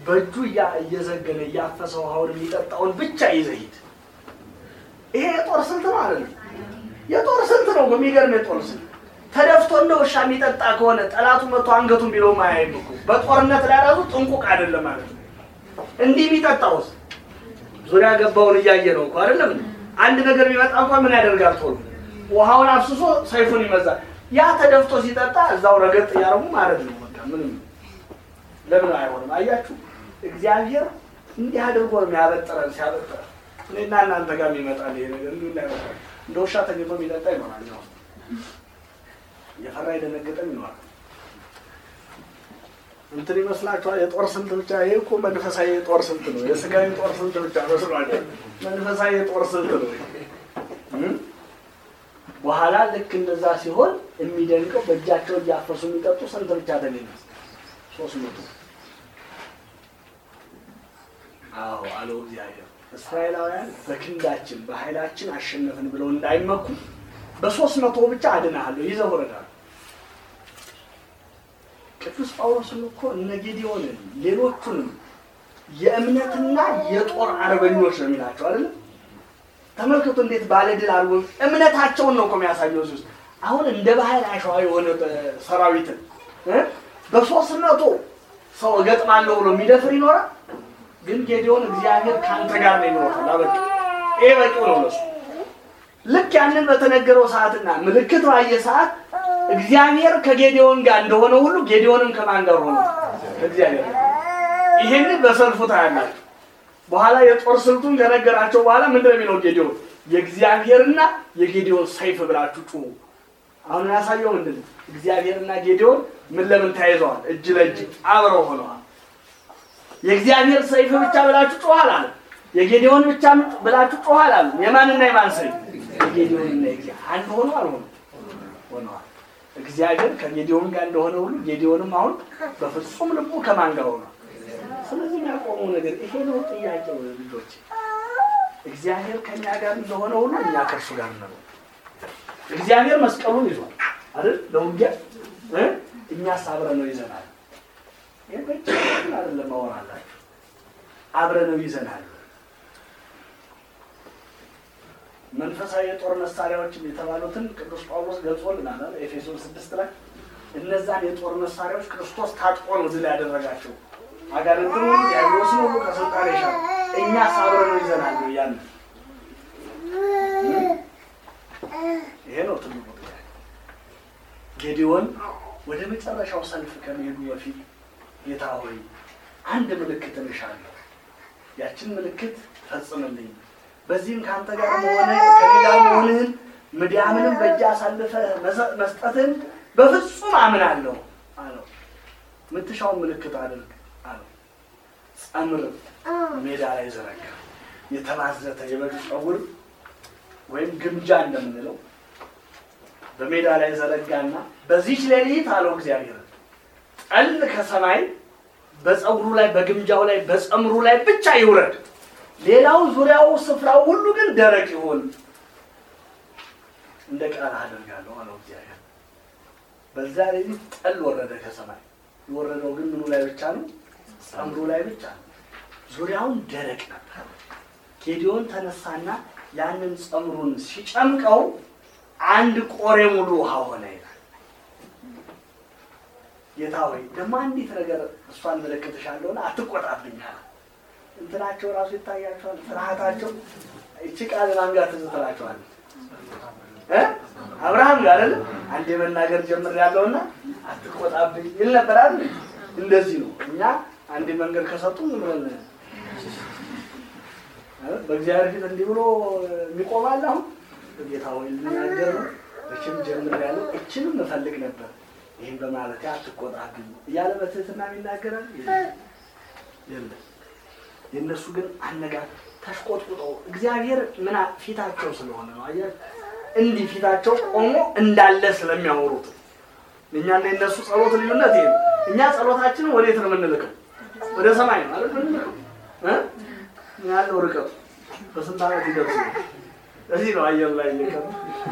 በእጁ እያ- እየዘገነ እያፈሰ ውሃውን የሚጠጣውን ብቻ ይዘህ ሂድ። ይሄ የጦር ስልት ነው አይደለም? የጦር ስልት ነው። በሚገርም የጦር ስልት ተደፍቶ እንደ ውሻ የሚጠጣ ከሆነ ጠላቱ መቶ አንገቱን ቢለው ማያይም እኮ በጦርነት ላይ ራሱ ጥንቁቅ አይደለም ማለት ነው። እንዲህ የሚጠጣውስ ዙሪያ ገባውን እያየ ነው እኮ አይደለም? አንድ ነገር ቢመጣ እንኳን ምን ያደርጋል? ቶሎ ውሃውን አፍስሶ ሰይፉን ይመዛል። ያ ተደፍቶ ሲጠጣ እዛው ረገጥ እያደረጉ ማለት ነው። በቃ ምንም ለምን አይሆንም? አያችሁ፣ እግዚአብሔር እንዲህ አድርጎ ነው የሚያበጥረን። ሲያበጥረን እኔና እናንተ ጋር ይመጣል ይሄ ነገር እንዲሁ እንዳይመጣል። እንደ ውሻ ተኝቶ የሚጠጣ ይኖራል። ያው የፈራ የደነገጠም ይኖራል። እንትን ይመስላችኋል? የጦር ስልት ብቻ ይሄ እኮ መንፈሳዊ የጦር ስልት ነው። የስጋዊ ጦር ስልት ብቻ መስሏቸው መንፈሳዊ የጦር ስልት ነው። እም? በኋላ ልክ እንደዛ ሲሆን የሚደንቀው በእጃቸው እያፈሱ የሚጠጡ ስንት ብቻ ተገኘ? ሶስት መቶ አዎ አለው እግዚአብሔር። እስራኤላውያን በክንዳችን በኃይላችን አሸነፍን ብለው እንዳይመኩ በሶስት መቶ ብቻ አድናሃለሁ ይዘው ወረዳል። ቅዱስ ጳውሎስም እኮ እነ ጌዲዮንን ሌሎቹንም የእምነትና የጦር አርበኞች ነው የሚላቸው አይደለም። ተመልከቱ እንዴት ባለድል አድርጎ እምነታቸውን ነው እኮ የሚያሳየው እዚህ ውስጥ። አሁን እንደ ባህር አሸዋ የሆነ ሰራዊትን እ በሶስት መቶ ሰው እገጥማለሁ ብሎ የሚደፍር ይኖራል። ግን ጌዲዮን እግዚአብሔር ከአንተ ጋር ነው ይኖራል። አበቃ። ይሄ በቂው ነው ለሱ። ልክ ያንን በተነገረው ሰዓትና ምልክት ባየ ሰዓት እግዚአብሔር ከጌዲዮን ጋር እንደሆነ ሁሉ ጌዲዮንም ከማን ጋር ሆነ? ከእግዚአብሔር ጋር። ይሄንን በሰልፉ ታያላችሁ። በኋላ የጦር ስልቱን ከነገራቸው በኋላ ምንድን ነው የሚለው ጌዲዮን? የእግዚአብሔርና የጌዲዮን ሰይፍ ብላችሁ ጩሁ። አሁን ያሳየው ምንድን ነው? እግዚአብሔርና ጌዲዮን ምን ለምን ተያይዘዋል? እጅ ለእጅ አብረው ሆነዋል። የእግዚአብሔር ሰይፍ ብቻ ብላችሁ ጮኋል አለ። የጌዲዮን ብቻ ብላችሁ ጮኋል አለ። የማንና የማን ሰይፍ? የጌዲዮንና የእግዚአብሔር አንድ ሆኖ አልሆኑ ሆነዋል። እግዚአብሔር ከጌዲዮን ጋር እንደሆነ ሁሉ ጌዲዮንም አሁን በፍጹም ልቡ ከማን ጋር ሆኗል? ስለዚህ የሚያቆመው ነገር ይሄ ነው። ጥያቄው ልጆች፣ እግዚአብሔር ከእኛ ጋር እንደሆነ ሁሉ እኛ ከእርሱ ጋር ነው። እግዚአብሔር መስቀሉን ይዟል አይደል? ለውጊያ እ እኛስ አብረነው ይዘናል። ይሄ ብቻ አይደለም ማወራላችሁ፣ አብረነው ይዘናል። መንፈሳዊ የጦር መሳሪያዎችን የተባሉትን ቅዱስ ጳውሎስ ገልጾልናል አይደል? ኤፌሶን ስድስት ላይ እነዛን የጦር መሳሪያዎች ክርስቶስ ታጥቆ ነው ድል ያደረጋቸው። አጋንንትን ሁሉ ዲያብሎስን ሁሉ ከስልጣን የሻረ እኛ አብረነው ይዘናል ነው ያንን። ይሄ ነው ትልቁ ጥያቄ። ጌዲዮን ወደ መጨረሻው ሰልፍ ከመሄዱ በፊት ጌታ ሆይ አንድ ምልክት እንሻለሁ፣ ያችን ምልክት ፈጽምልኝ በዚህም ከአንተ ጋር መሆነ ከኔ ጋር መሆንህን ምድያምንም በእጅ አሳልፈህ መስጠትህን በፍጹም አምናለሁ አለው። የምትሻውን ምልክት አድርግ አለው። ጸምር ሜዳ ላይ ዘረጋ። የተባዘተ የበግ ፀጉር ወይም ግምጃ እንደምንለው በሜዳ ላይ ዘረጋና በዚች ሌሊት አለው እግዚአብሔር ጠል ከሰማይ በፀጉሩ ላይ በግምጃው ላይ በጸምሩ ላይ ብቻ ይውረድ ሌላው ዙሪያው ስፍራው ሁሉ ግን ደረቅ ይሆን እንደ ቃል አደርጋለሁ አለው እግዚአብሔር። በዛ ሌሊት ጠል ወረደ ከሰማይ። የወረደው ግን ምኑ ላይ ብቻ ነው? ጸምሩ ላይ ብቻ ነው። ዙሪያውን ደረቅ ነበር። ጌዲዮን ተነሳና ያንን ጸምሩን ሲጨምቀው አንድ ቆሬ ሙሉ ውሃ ሆነ ይላል። ጌታ ሆይ ደግሞ አንዲት ነገር እሷን መለከትሻለሁና አትቆጣብኝ አለ። እንትናቸው ራሱ ይታያቸዋል። ፍርሃታቸው እቺ ቃል ማን ጋር ትዝ ትላቸዋለች? እ አብርሃም ጋር አይደል? አንዴ መናገር ጀምር ያለውና አትቆጣብኝ ይል ነበር አይደል? እንደዚህ ነው። እኛ አንዴ መንገድ ከሰጡ ምን ብለን በእግዚአብሔር ፊት እንዲህ ብሎ የሚቆማል። አሁን ጌታ ሆይ ልናገር ነው እችም ጀምር ያለው እችንም እፈልግ ነበር ይህም በማለት አትቆጣብኝ እያለ በትህትና ይናገራል የለም የእነሱ ግን አነጋር ተሽቆጥቁጠው እግዚአብሔር ምን ፊታቸው ስለሆነ ነው። አየህ እንዲህ ፊታቸው ቆሞ እንዳለ ስለሚያወሩት እኛና የእነሱ ጸሎት ልዩነት ይሄ ነው። እኛ ጸሎታችንን ወዴት ነው የምንልከው? ወደ ሰማይ ነው ማለት ምንልከው እ ያለው ርቀቱ በስንት ዓመት ይደርስ ነው። እዚህ ነው አየር ላይ ልቀቱ።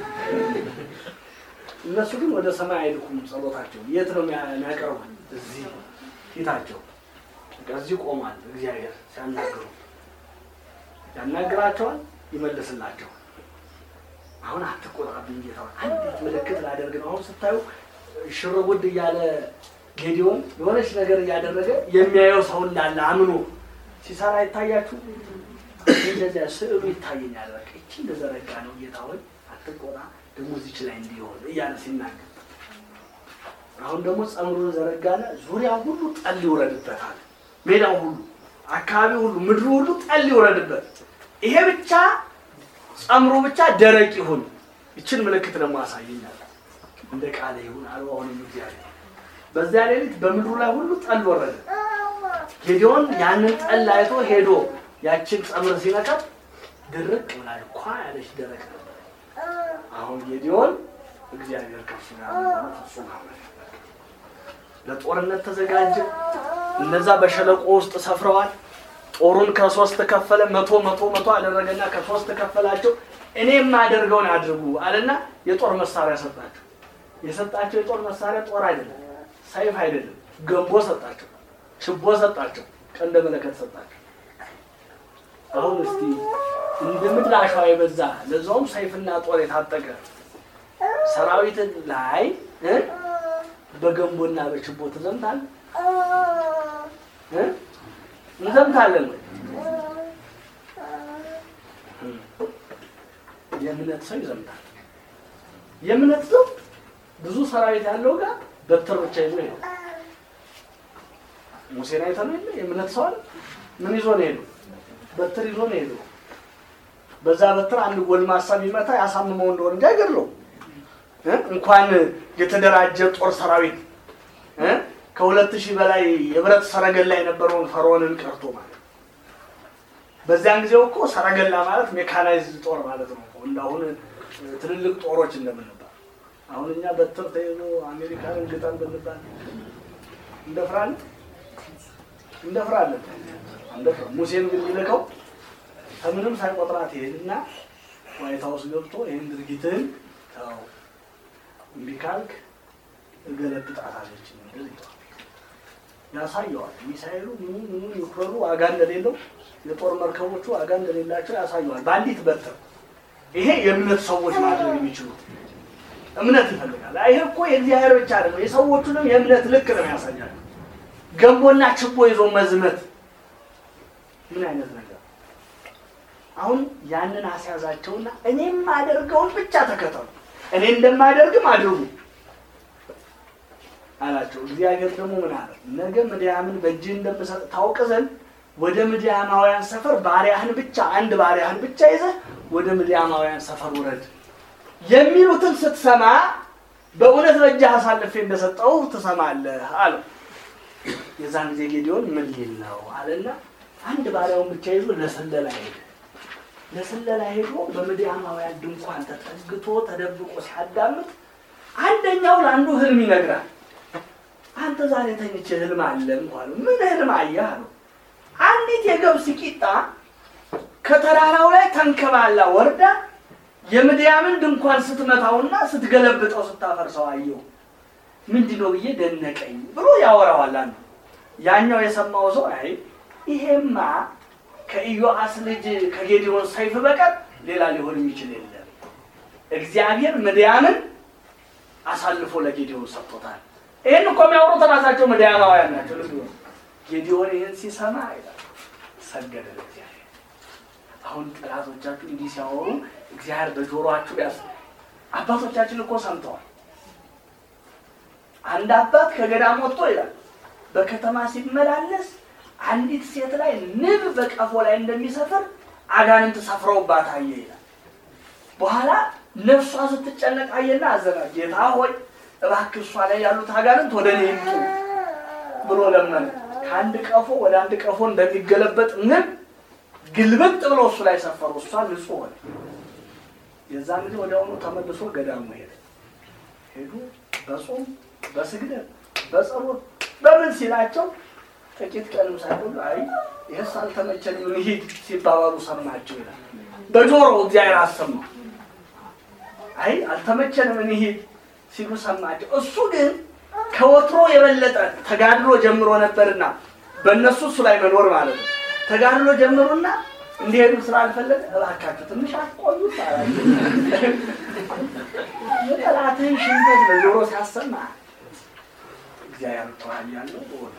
እነሱ ግን ወደ ሰማይ አይልኩም ጸሎታቸው። የት ነው የሚያቀርቡት? እዚህ ፊታቸው ከዚህ ቆሟል። እግዚአብሔር ሲያናግሩ ያናግራቸዋል፣ ይመልስላቸዋል። አሁን አትቆጣብኝ ጌታ ሆይ፣ አንዲት ምልክት ላደርግ ነው። አሁን ስታዩ ሽርጉድ እያለ ጌዲዮን የሆነች ነገር እያደረገ የሚያየው ሰው እንዳለ አምኖ ሲሰራ ይታያችሁ። እንደዚያ ስዕሉ ይታየኛል። በቃ ይቺ እንደዘረጋ ነው ጌታ ሆይ አትቆጣ፣ ደግሞ እዚች ላይ እንዲሆን እያለ ሲናገር አሁን ደግሞ ጸምሩን ዘረጋና ዙሪያው ሁሉ ጠል ይውረድበታል። ሜዳው ሁሉ፣ አካባቢው ሁሉ፣ ምድሩ ሁሉ ጠል ይውረድበት። ይሄ ብቻ ጸምሩ ብቻ ደረቅ ይሁን። ይችን ምልክት ደግሞ አሳየኛል። እንደ ቃለ ይሁን አሉ። አሁንም እግዚአብሔር በዚያ ሌሊት በምድሩ ላይ ሁሉ ጠል ወረደ። ጌዲዮን ያንን ጠል አይቶ ሄዶ ያችን ጸምር ሲነካት ድርቅ ብላል። ኳ ያለች ደረቅ ነበር። አሁን ጌዲዮን እግዚአብሔር ከሱ ጋር ነው፣ ፍጹም አመነ። ለጦርነት ተዘጋጀ። እነዛ በሸለቆ ውስጥ ሰፍረዋል። ጦሩን ከሶስት ከፈለ። መቶ መቶ መቶ አደረገና ከሶስት ከፈላቸው። እኔ የማደርገውን አድርጉ አለና የጦር መሳሪያ ሰጣቸው። የሰጣቸው የጦር መሳሪያ ጦር አይደለም፣ ሰይፍ አይደለም፣ ገንቦ ሰጣቸው፣ ችቦ ሰጣቸው፣ ቀንደ መለከት ሰጣቸው። አሁን እስቲ እንደ ምድር አሸዋ የበዛ ለዛውም ሰይፍና ጦር የታጠቀ ሰራዊትን ላይ እ በገንቦና በችቦ ትዘምታል እ እንዘምታለን ወይ? የእምነት ሰው ይዘምታል። የእምነት ሰው ብዙ ሰራዊት ያለው ጋር በትር ብቻ ይዞ ይሄዳል። ሙሴን አይተህ ነው የለ የእምነት ሰው አለ። ምን ይዞ ነው የሄደው? በትር ይዞ ነው የሄደው። በዛ በትር አንድ ጎልማሳ ቢመታ ያሳምመው እንደሆነ እንጂ አይገድለውም። እ እንኳን የተደራጀ ጦር ሰራዊት እ ከሁለት ሺህ በላይ የብረት ሰረገላ የነበረውን ፈርዖንን ቀርቶ ማለት ነው። በዚያን ጊዜው እኮ ሰረገላ ማለት ሜካናይዝድ ጦር ማለት ነው። እንዳሁን ትልልቅ ጦሮች እንደምንባል አሁን እኛ በትር ተይዞ አሜሪካንን ግጠም ብንባል እንደፍራለን እንደፍራለን እንደፍራ ሙሴን ግን የሚልከው ከምንም ሳይቆጥራት ይሄድና ዋይት ሀውስ ገብቶ ይህን ድርጊትህን ተው እምቢ ካልክ እገለብጣታለች ያሳየዋል። ሚሳኤሉ ምኑ ምኑ ዩክሬኑ ዋጋ እንደሌለው የጦር መርከቦቹ ዋጋ እንደሌላቸው ያሳየዋል። በአንዲት በትር ይሄ የእምነት ሰዎች ማድረግ የሚችሉት እምነት ይፈልጋል። ይሄ እኮ የእግዚአብሔር ብቻ አይደለም፣ የሰዎቹንም የእምነት ልክ ነው ያሳያል። ገንቦና ችቦ ይዞ መዝመት ምን አይነት ነገር! አሁን ያንን አስያዛቸውና እኔም አደርገውን ብቻ ተከተሉ፣ እኔ እንደማደርግም አድርጉ አላቸው። እግዚአብሔር ደግሞ ምን አለ? ነገ ምድያምን በእጅህ እንደምሰጥ ታውቅ ዘንድ ወደ ምድያማውያን ሰፈር ባሪያህን ብቻ አንድ ባሪያህን ብቻ ይዘህ ወደ ምድያማውያን ሰፈር ውረድ የሚሉትን ስትሰማ በእውነት በእጅህ አሳልፌ እንደሰጠው ትሰማለህ አለው። የዛን ጊዜ ጌዲዮን ምን ሊል ነው አለና አንድ ባሪያውን ብቻ ይዞ ለስለላ ሄደ። ለስለላ ሄዶ በምድያማውያን ድንኳን ተጠግቶ ተደብቆ ሲያዳምጥ አንደኛው ለአንዱ ህልም ይነግራል። አንተ ዛሬ ተኝቼ ህልም አለም አለው። ምን ህልም አየህ አለው። አንዲት የገብስ ቂጣ ከተራራው ላይ ተንከባላ ወርዳ የምድያምን ድንኳን ስትመታውና ስትገለብጠው ስታፈርሰው አየሁ። ምንድን ነው ብዬ ደነቀኝ ብሎ ያወራዋል አንዱ። ያኛው የሰማው ሰው አይ ይሄማ ከኢዮአስ ልጅ ከጌዲዮን ሰይፍ በቀር ሌላ ሊሆን የሚችል የለም። እግዚአብሔር ምድያምን አሳልፎ ለጌዲዮን ሰጥቶታል። ይህን እኮ የሚያወሩት ራሳቸው ምድያማውያን ናቸው። ልብ በሉ። ጌዲዮን ይህን ሲሰማ ይላል ሰገደ ለእግዚአብሔር። አሁን ጠላቶቻችሁ እንዲህ ሲያወሩ እግዚአብሔር በጆሮአችሁ ያስ አባቶቻችን እኮ ሰምተዋል። አንድ አባት ከገዳም ወጥቶ ይላል በከተማ ሲመላለስ አንዲት ሴት ላይ ንብ በቀፎ ላይ እንደሚሰፍር አጋንንት ሰፍረውባት አየ ይላል። በኋላ ነፍሷ ስትጨነቅ አየና አዘና። ጌታ ሆይ እባክህ እሷ ላይ ያሉት አጋንንት ወደ እኔ ይምጡ ብሎ ለመነ። ከአንድ ቀፎ ወደ አንድ ቀፎ እንደሚገለበጥ ንብ ግልብጥ ብሎ እሱ ላይ ሰፈሩ። እሷ ንጹሕ ሆነ። የዛን ጊዜ ወዲያውኑ ተመልሶ ገዳሙ ሄደ። ሄዱ በጾም በስግደት በጸሎት በምን ሲላቸው ጥቂት ቀንም ሳይቆዩ አይ ይህስ አልተመቸንም እንሂድ ሲባባሉ ሰማቸው ይላል። በጆሮ እግዚአብሔር አሰማው። አይ አልተመቸንም እንሂድ ሲሉ ሰማቸው። እሱ ግን ከወትሮ የበለጠ ተጋድሎ ጀምሮ ነበርና በእነሱ እሱ ላይ መኖር ማለት ነው። ተጋድሎ ጀምሩና እንዲሄዱ ስላልፈለገ እባካችሁ ትንሽ አትቆዩት አላቸው። የጠላትህን ሽንፈት በጆሮ ሲያሰማ እግዚአብሔር ተዋል ያለው በሆነ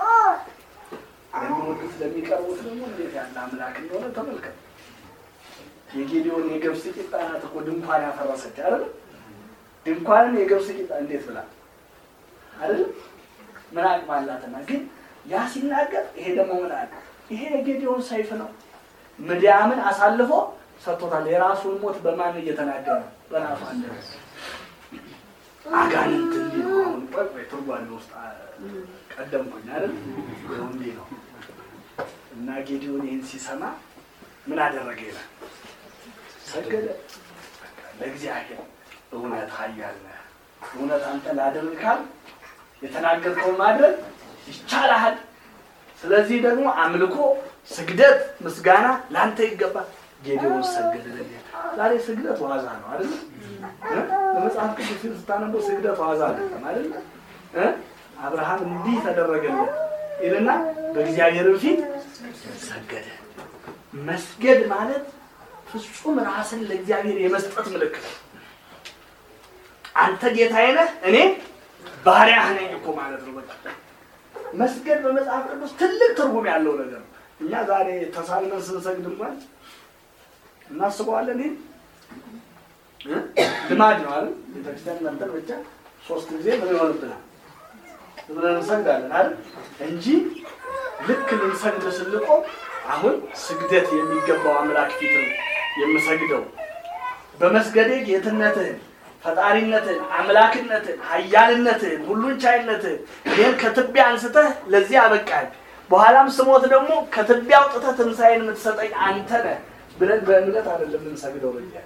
ለሚወዱት ለሚቀርቡት ደግሞ እንዴት ያለ አምላክ እንደሆነ ተመልከት። የጌዲዮን የገብስ ቂጣ ናት እኮ ድንኳን ያፈረሰች አይደል? ድንኳንን የገብስ ቂጣ እንዴት ብላ አይደል? ምን አቅም አላትና ግን ያ ሲናገር ይሄ ደግሞ ምን አለ? ይሄ የጌዲዮን ሰይፍ ነው። ምድያምን አሳልፎ ሰጥቶታል። የራሱን ሞት በማን እየተናገረ ነው? በራሱ አንደበት አጋንንት እንዲህ ነው። አሁን ቆይ ቆይ ትርጓሜ ውስጥ ቀደምኩኝ አይደል? ይኸው እንዲህ ነው እና ጌዲዮን ይህን ሲሰማ ምን አደረገ ይላል? ሰገደ ለእግዚአብሔር። እውነት ኃያል ነህ፣ እውነት አንተ ላድርግ ካል የተናገርከውን ማድረግ ይቻልሃል። ስለዚህ ደግሞ አምልኮ፣ ስግደት፣ ምስጋና ለአንተ ይገባል። ጌዲዮን ሰገደ። ዛሬ ስግደት ዋዛ ነው አይደል? በመጽሐፍ ቅዱስ ስታነበው ስግደት ዋዛ አይደለም አይደል? አብርሃም እንዲህ ተደረገለት ይልና በእግዚአብሔር ፊት ሰገደ። መስገድ ማለት ፍጹም ራስን ለእግዚአብሔር የመስጠት ምልክት ነው። አንተ ጌታዬ ነህ፣ እኔ ባሪያህ ነኝ እኮ ማለት ነው። በቃ መስገድ በመጽሐፍ ቅዱስ ትልቅ ትርጉም ያለው ነገር ነው። እኛ ዛሬ ተሳልመን ስንሰግድ እንኳን እናስበዋለን። ይህ ልማድ ነው አይደል? ቤተክርስቲያን መጠን ብቻ ሶስት ጊዜ ምን ይሆንብናል ብለን እንሰግዳለን አይደል? እንጂ ልክ ልንሰግድ ስንቆም አሁን ስግደት የሚገባው አምላክ ፊት ነው የምሰግደው። በመስገዴ ጌትነትህን፣ ፈጣሪነትህን፣ አምላክነትህን፣ ኃያልነትህን፣ ሁሉን ቻይነትህን ይህን ከትቢያ አንስተህ ለዚህ አበቃኝ። በኋላም ስሞት ደግሞ ከትቢያ አውጥተህ ትንሣኤን የምትሰጠኝ አንተ ነህ ብለን በእምነት አይደለም የምንሰግደው። በዚያ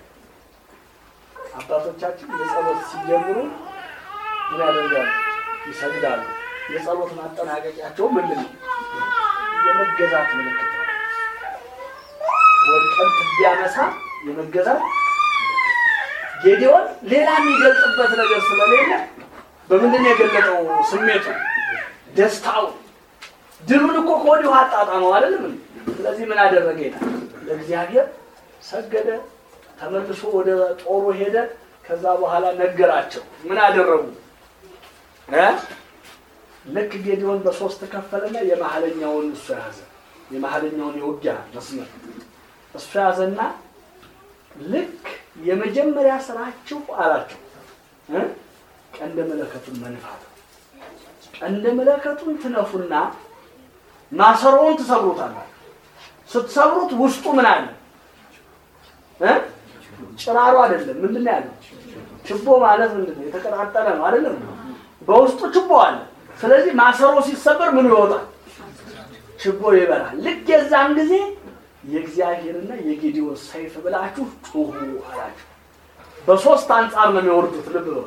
አባቶቻችን የጸሎት ሲጀምሩ ምን ያደርጋሉ? ይሰግዳሉ። የጸሎት ማጠናቀቂያቸው ምንድን ነው? የመገዛት ምልክት ነው። ወድቀን ትቢያ መሳም የመገዛት ጌዲዮን ሌላ የሚገልጽበት ነገር ስለሌለ በምንድን ነው የገለጠው? ስሜቱ፣ ደስታው፣ ድሉን እኮ ከወዲሁ አጣጣመው አይደለም። ስለዚህ ምን አደረገ ይላል? ለእግዚአብሔር ሰገደ። ተመልሶ ወደ ጦሩ ሄደ። ከዛ በኋላ ነገራቸው። ምን አደረጉ? ልክ ጌዲዮን በሶስት ከፈለና የመሀለኛውን እሱ ያዘ። የመሀለኛውን የውጊያ መስመር እሱ ያዘና ልክ የመጀመሪያ ስራችሁ አላቸው ቀንደ መለከቱን መንፋት። ቀንደ መለከቱን ትነፉና ማሰሮውን ትሰብሩታላችሁ። ስትሰብሩት ውስጡ ምን አለ? ጭራሮ አይደለም። ምንድን ነው ያለው? ችቦ ማለት ምንድን ነው? የተቀጣጠለ ነው አይደለም? በውስጡ ችቦ አለ። ስለዚህ ማሰሮ ሲሰበር ምን ይወጣል? ችቦ ይበራል። ልክ የዛን ጊዜ የእግዚአብሔርና የጌዲዮን ሰይፍ ብላችሁ ጩሁ አላቸው። በሶስት አንጻር ነው የሚወርዱት። ልብ በሉ።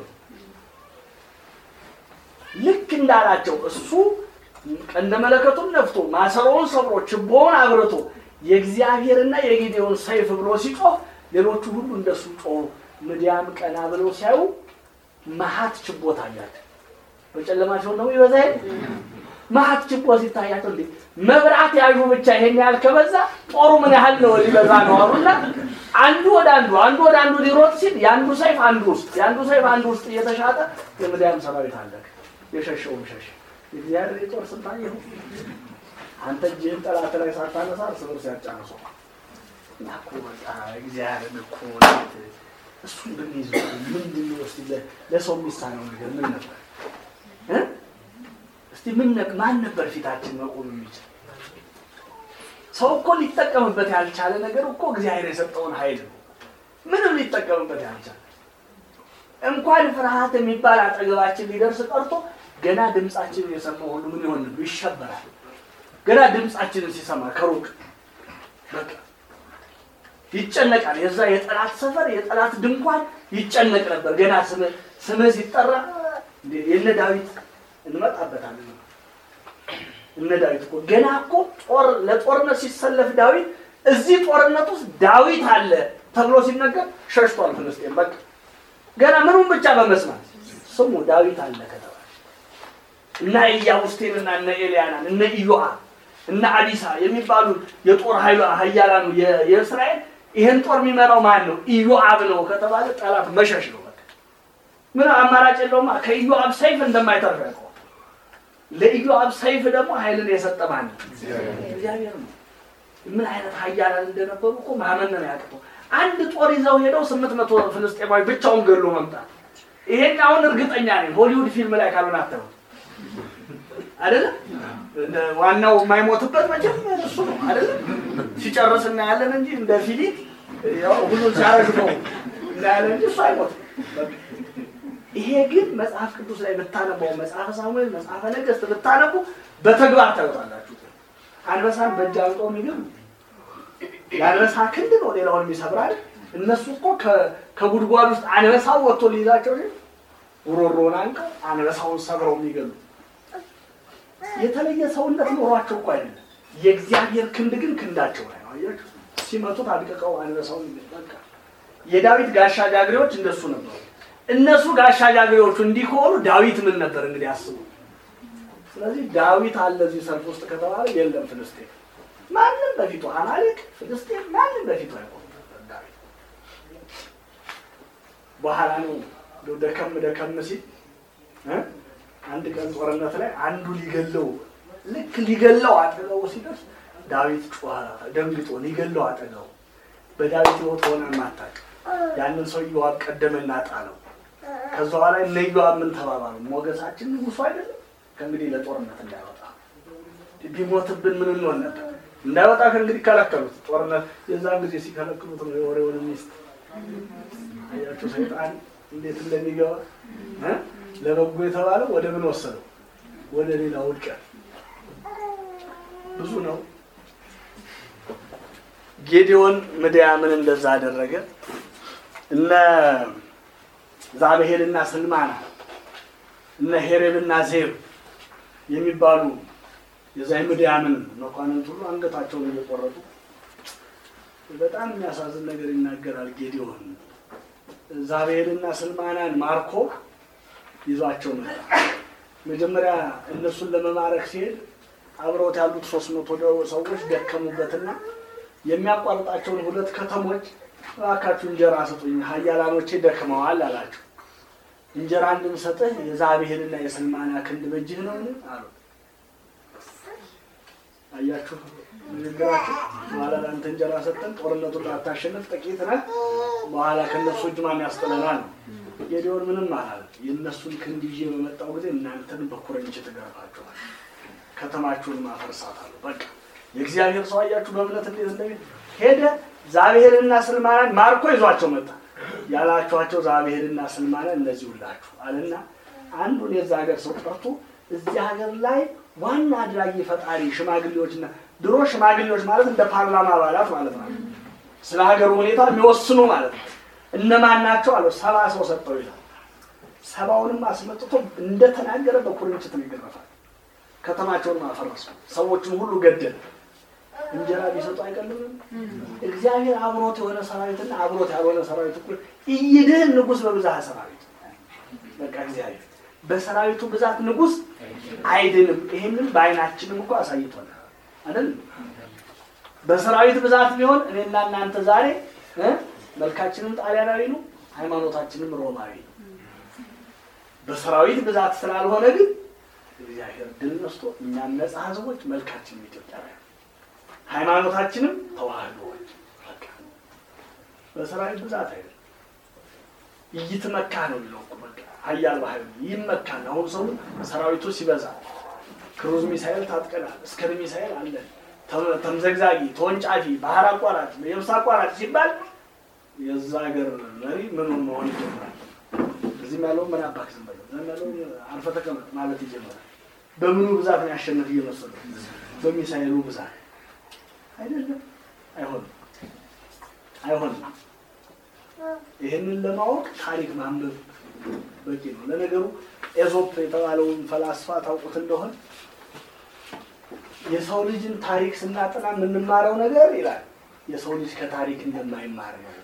ልክ እንዳላቸው እሱ ቀንደ መለከቱን ነፍቶ ማሰሮውን ሰብሮ ችቦውን አብርቶ የእግዚአብሔርና የጌዲዮን ሰይፍ ብሎ ሲጮህ ሌሎቹ ሁሉ እንደሱ ጮሁ። ምድያም ቀና ብለው ሲያዩ መሀት ችቦ ታያቸው። በጨለማቸው ነው ይበዛ መሀት ችቦ ሲታያቸው እንዴ መብራት ያዡ ብቻ ይሄን ያህል ከበዛ ጦሩ ምን ያህል ነው ሊበዛ ነው አሉና አንዱ ወደ አንዱ አንዱ ወደ አንዱ ሊሮጥ ሲል የአንዱ ሰይፍ አንዱ ውስጥ የአንዱ ሰይፍ አንዱ ውስጥ እየተሻጠ የምድያም ሰራዊት አለቀ። የሸሸውም ሸሸ። የእግዚአብሔር የጦር ስልጣን ይሁን አንተ እጅህን ጠላት ላይ ሳታነሳ እርስ በርስ ያጫነሰው እና እኮ በቃ እግዚአብሔር እኮ እሱን ብንይዝ ምንድን ነው እስኪ ለሰው የሚሳነው ነገር ምን ነበር? እስቲ ምን ማን ነበር ፊታችን መቆም የሚችል? ሰው እኮ ሊጠቀምበት ያልቻለ ነገር እኮ እግዚአብሔር የሰጠውን ኃይል ነው። ምንም ሊጠቀምበት ያልቻለ እንኳን ፍርሃት የሚባል አጠገባችን ሊደርስ ቀርቶ ገና ድምፃችንን የሰማው ሁሉ ምን ይሆን ይሸበራል። ገና ድምፃችንን ሲሰማ ከሩቅ በቃ ይጨነቃል። የዛ የጠላት ሰፈር የጠላት ድንኳን ይጨነቅ ነበር። ገና ስምህ ስምህ ሲጠራ የነ ዳዊት እንመጣበታለን። እነ ዳዊት እኮ ገና እኮ ጦር ለጦርነት ሲሰለፍ ዳዊት እዚህ ጦርነት ውስጥ ዳዊት አለ ተብሎ ሲነገር ሸሽቷል ፍልስጤም። በቃ ገና ምኑን ብቻ በመስማት ስሙ ዳዊት አለ ከተባለ እነ ኢያቡስቴንና እነ ኤልያናን እነ ኢዮአብ እነ አዲሳ የሚባሉ የጦር ኃይሉ ኃያላኑ የ- የእስራኤል ይህን ጦር የሚመራው ማን ነው? ኢዮአብ ነው ከተባለ ጠላት መሸሽ ነው። በቃ ምን አማራጭ የለውማ። ከኢዮአብ ሰይፍ እንደማይተርፍ ያውቀዋል። ለኢዮአብ ሰይፍ ደግሞ ኃይልን የሰጠ ማን ነው? እግዚአብሔር ነው። ምን አይነት ኃያላን እንደነበሩ እኮ ማመን ነው ያቅተው። አንድ ጦር ይዘው ሄደው ስምንት መቶ ፍልስጤማዊ ብቻውን ገሎ መምጣት። ይሄን አሁን እርግጠኛ ነኝ ሆሊውድ ፊልም ላይ ካልሆነ አተው አይደለም እንደ ዋናው የማይሞትበት መቼም እሱ ነው አይደለም። ሲጨርስ እናያለን እንጂ እንደ ፊሊት ያው ሁሉ ሲያረግ ነው እናያለን እንጂ እሱ አይሞትም። ይሄ ግን መጽሐፍ ቅዱስ ላይ ብታነባው መጽሐፈ ሳሙኤል፣ መጽሐፈ ነገሥት ብታነቡ በተግባር ታዩታላችሁ። አንበሳን በእጅ አልጦ የሚገርም የአንበሳ ክንድ ነው ሌላውን የሚሰብራል። እነሱ እኮ ከ- ከጉድጓድ ውስጥ አንበሳው ወጥቶ ሊይዛቸው ሲል ጉሮሮውን አንቀው አንበሳውን ሰብረው የሚገሉ የተለየ ሰውነት ኖሯቸው እኮ አይደለም። የእግዚአብሔር ክንድ ግን ክንዳቸው ላይ ነው። አያችሁ፣ ሲመቱት አድቅቀው አንበሳውን በቃ የዳዊት ጋሻ ጃግሬዎች እንደሱ ነበሩ። እነሱ ጋሻ ጃግሬዎቹ እንዲህ ከሆኑ ዳዊት ምን ነበር እንግዲህ አስቡ። ስለዚህ ዳዊት አለ እዚህ ሰልፍ ውስጥ ከተባለ የለም ፍልስጤም ማንም በፊቱ አማሌቅ ፍልስጤም ማንም በፊቱ አይቆም ነበር ዳዊት በኋላ ነው እንደው ደከም ደከም ሲል እ አንድ ቀን ጦርነት ላይ አንዱ ሊገለው ልክ ሊገለው አጠገቡ ሲደርስ ዳዊት ጮኸ ደንግጦ ሊገለው አጠገቡ በዳዊት ሕይወት ሆነ ማታቅ ያንን ሰው ኢዮአብ ቀደመና ጣለው ከዛ በኋላ እነ ኢዮአብ ምን ተባባሉ ሞገሳችን ንጉሱ አይደለም ከእንግዲህ ለጦርነት እንዳይወጣ ቢሞትብን ምን እንሆን ነበር እንዳይወጣ ከእንግዲህ ከለከሉት ጦርነት የዛን ጊዜ ሲከለክሉት ነው የወሬውን ሚስት አያችሁ ሰይጣን እንዴት እንደሚገባ እ? ለበጎ የተባለው ወደ ምን ወሰደው ወደ ሌላ ውድቀት ብዙ ነው ጌዲዮን ምድያምን እንደዛ አደረገ እነ ዛብሄልና ስልማና እነ ሄሬብና ዜብ የሚባሉ የዛ ምድያምን መኳንንት ሁሉ አንገታቸውን እየቆረጡ በጣም የሚያሳዝን ነገር ይናገራል ጌዲዮን ዛብሄልና ስልማናን ማርኮ ይዟቸው መጣ መጀመሪያ እነሱን ለመማረክ ሲሄድ አብረውት ያሉት ሶስት መቶ ሰዎች ደከሙበትና የሚያቋርጣቸውን ሁለት ከተሞች እባካችሁ እንጀራ ስጡኝ ሀያላኖቼ ደክመዋል አላቸው እንጀራ እንድንሰጥህ የዛብሄልና የስልማና ክንድ በእጅህ ነው አሉ አያችሁ ንግግራችሁ በኋላ ለአንተ እንጀራ ሰጠን ጦርነቱን ላታሸንፍ ጥቂት ነህ በኋላ ከእነሱ እጅ ማን ያስጥለናል ነው ጌዲዮን ምንም አላለም የእነሱን ክንድ ይዤ በመጣው ጊዜ እናንተን በኩረንችት እገርፋችኋል ከተማችሁን ማፈርሳታለሁ በቃ የእግዚአብሔር ሰው አያችሁ በእምነት እንዴት እንደሚል ሄደ ዛብሄልና ስልማናን ማርኮ ይዟቸው መጣ ያላችኋቸው ዛብሄልና ስልማናን እነዚህ ሁላችሁ አለና አንዱን የዛ ሀገር ሰው ጠርቶ እዚህ ሀገር ላይ ዋና አድራጊ ፈጣሪ ሽማግሌዎችና ድሮ ሽማግሌዎች ማለት እንደ ፓርላማ አባላት ማለት ነው ስለ ሀገሩ ሁኔታ የሚወስኑ ማለት ነው እነማን ናቸው አለው ሰባ ሰው ሰጠው ይላል ሰባውንም አስመጥቶ እንደተናገረ በኩርንችት ነው ይገረፋል ከተማቸውን ማፈረሱ ሰዎችን ሁሉ ገደለ እንጀራ ቢሰጡ አይቀልምም እግዚአብሔር አብሮት የሆነ ሰራዊትና አብሮት ያልሆነ ሰራዊት እኩል እይድህን ንጉስ በብዛት ሰራዊት በቃ እግዚአብሔር በሰራዊቱ ብዛት ንጉስ አይድንም ይሄንን በአይናችንም እኮ አሳይቶናል አይደል በሰራዊት ብዛት ቢሆን እኔና እናንተ ዛሬ እ መልካችንም ጣሊያናዊ ነው ሃይማኖታችንም ሮማዊ ነው በሰራዊት ብዛት ስላልሆነ ግን እግዚአብሔር ድል ነስቶ እኛም ነፃ ህዝቦች መልካችንም ኢትዮጵያውያን ሃይማኖታችንም ተዋህዶዎች በቃ በሰራዊት ብዛት አይደለም ይትመካ ነው የሚለው እኮ በቃ ሀያል በሀይሉ ይመካል አሁን ሰው ሰራዊቱ ሲበዛ ክሩዝ ሚሳይል ታጥቀናል እስከር ሚሳይል አለን ተም- ተምዘግዛጊ ተወንጫፊ ባህር አቋራጭ የብስ አቋራጭ ሲባል የዛ ሀገር መሪ ምኑን መሆን ይጀምራል እዚህም ያለው ምን አባክ ዝም በለው እዛም ያለው አርፈ ተቀመጥ ማለት ይጀምራል በምኑ ብዛት ነው ያሸነፍ እየመሰለው በሚሳይሉ ብዛት አይደለም አይሆንም አይሆንም ይህንን ለማወቅ ታሪክ ማንበብ በቂ ነው ለነገሩ ኤዞፕ የተባለውን ፈላስፋ ታውቁት እንደሆነ የሰው ልጅን ታሪክ ስናጠና የምንማረው ነገር ይላል የሰው ልጅ ከታሪክ እንደማይማር ነው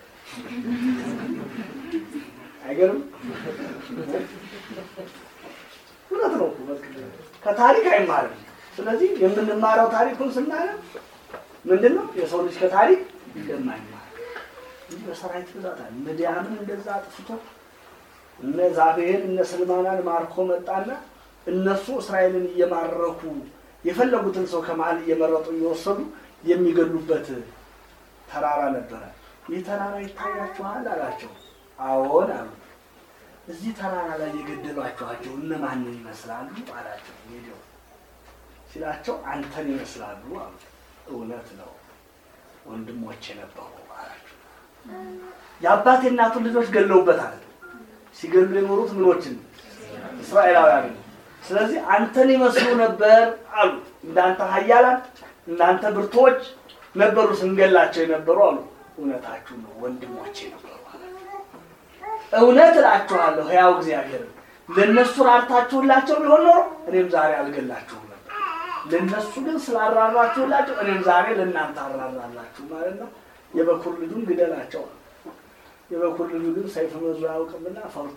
አይገርም እውነት ነው እኮ በቃ ከታሪክ አይማርም ስለዚህ የምንማረው ታሪኩን ስናየው ምንድን ነው የሰው ልጅ ከታሪክ እንደማይማር እንጂ በሰራዊት ብዛት አለ። ምድያምን እንደዛ አጥፍቶ እነ ዛብሄል እነ ስልማናን ማርኮ መጣና እነሱ እስራኤልን እየማረኩ የፈለጉትን ሰው ከመሀል እየመረጡ እየወሰዱ የሚገሉበት ተራራ ነበረ። ይህ ተራራ ይታያችኋል አላቸው። አዎን አሉ። እዚህ ተራራ ላይ የገደሏችኋቸው እነማንን ይመስላሉ አላቸው። ሄደው ሲላቸው አንተን ይመስላሉ አሉ። እውነት ነው ወንድሞቼ ነበሩ አላቸው። የአባት የእናቱን ልጆች ገለውበታል። ሲገሉ የኖሩት ምኖችን እስራኤላውያን ነው። ስለዚህ አንተን ይመስሉ ነበር አሉ። እንዳንተ ኃያላን እንዳንተ ብርቶች ነበሩ ስንገላቸው የነበሩ አሉ። እውነታችሁ ነው ወንድሞቼ ነበሩ አላቸው። እውነት እላችኋለሁ ሕያው እግዚአብሔር ለእነሱ ራርታችሁላቸው ቢሆን ኖሮ እኔም ዛሬ አልገላችሁም ነበር። ለእነሱ ግን ስላራራችሁላቸው እኔም ዛሬ ለእናንተ አራራላችሁ ማለት ነው። የበኩር ልጁን ግደላቸው። የበኩር ልጁ ግን ሰይፍ መዞ አያውቅምና ፈርቶ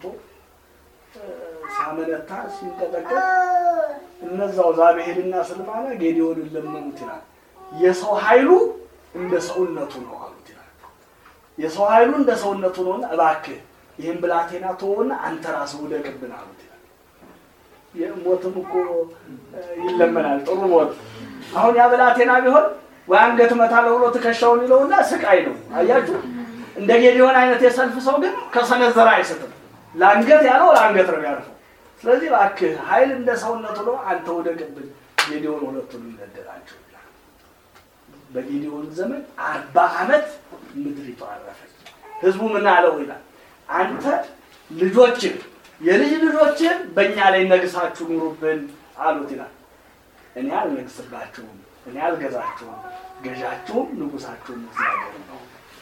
ሲያመነታ ሲንቀጠቀጥ እነዛው ዛብሄልና ስልማና ጌዲዮንን ለመኑት ይላል። የሰው ኃይሉ እንደ ሰውነቱ ነው አሉት ይላል። የሰው ኃይሉ እንደ ሰውነቱ ነውና እባክህ ይህን ብላቴና ተወውና አንተ ራስህ ውደቅብን አሉት ይላል። ሞትም እኮ ይለመናል። ጥሩ ሞት አሁን ያ ብላቴና ቢሆን ወይ አንገት እመታለሁ ብሎ ትከሻውን ይለውና ስቃይ ነው። አያችሁ፣ እንደ ጌዲዮን አይነት የሰልፍ ሰው ግን ከሰነዘረ አይስትም። ለአንገት ያለው ለአንገት ነው ያልፈው። ስለዚህ እባክህ ኃይል እንደ ሰውነቱ ነው፣ አንተ ውደቅብን። ጌዲዮን ሁለቱን ይገደላቸው ይላል። በጌዲዮን ዘመን አርባ ዓመት ምድሪቱ አረፈች። ህዝቡ ምን አለው ይላል አንተ ልጆችን የልጅ ልጆችን በእኛ ላይ ነግሳችሁ ኑሩብን አሉት ይላል። እኔ አልነግስባችሁም፣ እኔ አልገዛችሁም፣ ገዣችሁም ንጉሳችሁም እግዚአብሔር ነው።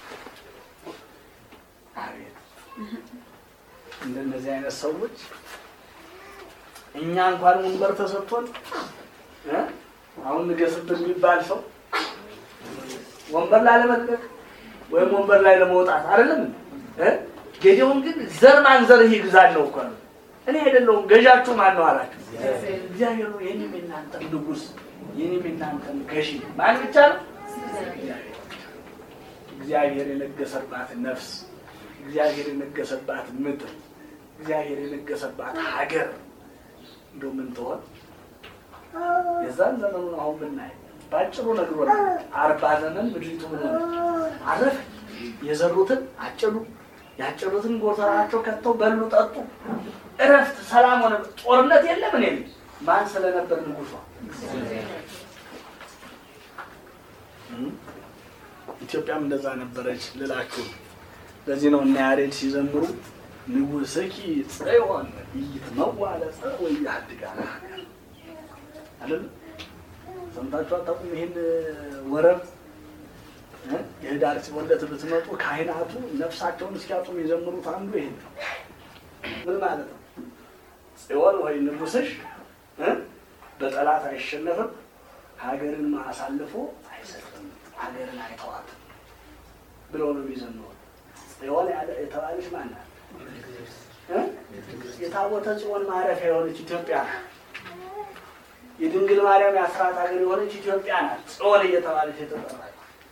አቤት እንደነዚህ አይነት ሰዎች እኛ እንኳን ወንበር ተሰጥቶን እ አሁን ንገስብን የሚባል ሰው ወንበር ላይ ለመልቀቅ ወይም ወንበር ላይ ለመውጣት አይደለም እ ጌዲዮን ግን ዘር ማንዘርህ ይግዛል ነው እኮ ነው። እኔ አይደለሁም ገዣችሁ ማን ነው አላቸው። እግዚአብሔር ነው የኔም የናንተም ንጉስ የኔም የናንተም ገዢ ማን ብቻ ነው? እግዚአብሔር የነገሰባት ነፍስ፣ እግዚአብሔር የነገሰባት ምድር፣ እግዚአብሔር የነገሰባት ሀገር እንደው ምን ትሆን? የዛን ዘመኑን አሁን ብናይ ባጭሩ ነግሮናል። አርባ ዘመን ምድሪቱ ምን ሆነች? አረፈ። የዘሩትን አጨዱ፣ ያጨዱትን ጎተራቸው ከተው በሉ፣ ጠጡ። እረፍት፣ ሰላም ሆነ። ጦርነት የለም። እኔ ማን ስለነበር ንጉሷ ኢትዮጵያም እንደዛ ነበረች ልላችሁ። ለዚህ ነው እና ያሬድ ሲዘምሩ ንጉሥኪ ጽዮን ኢይትመዋዕ ወኢያድጋ አይደል? ሰምታችሁ አታውቁም? ይሄን ወረብ የህዳር ሲወለት ብትመጡ ካህናቱ ነፍሳቸውን እስኪያጡ የሚዘምሩት አንዱ ይሄን ነው። ምን ማለት ነው? ጽዮን ወይ ንጉሥሽ በጠላት አይሸነፍም፣ ሀገርን አሳልፎ አይሰጥም፣ ሀገርን አይተዋትም ብለው ነው የሚዘምሩት። ጽዮን የተባለች ማናት? የታቦተ ጽዮን ማረፊያ የሆነች ኢትዮጵያ ናት። የድንግል ማርያም የአስራት ሀገር የሆነች ኢትዮጵያ ናት። ጽዮን እየተባለች የተጠራች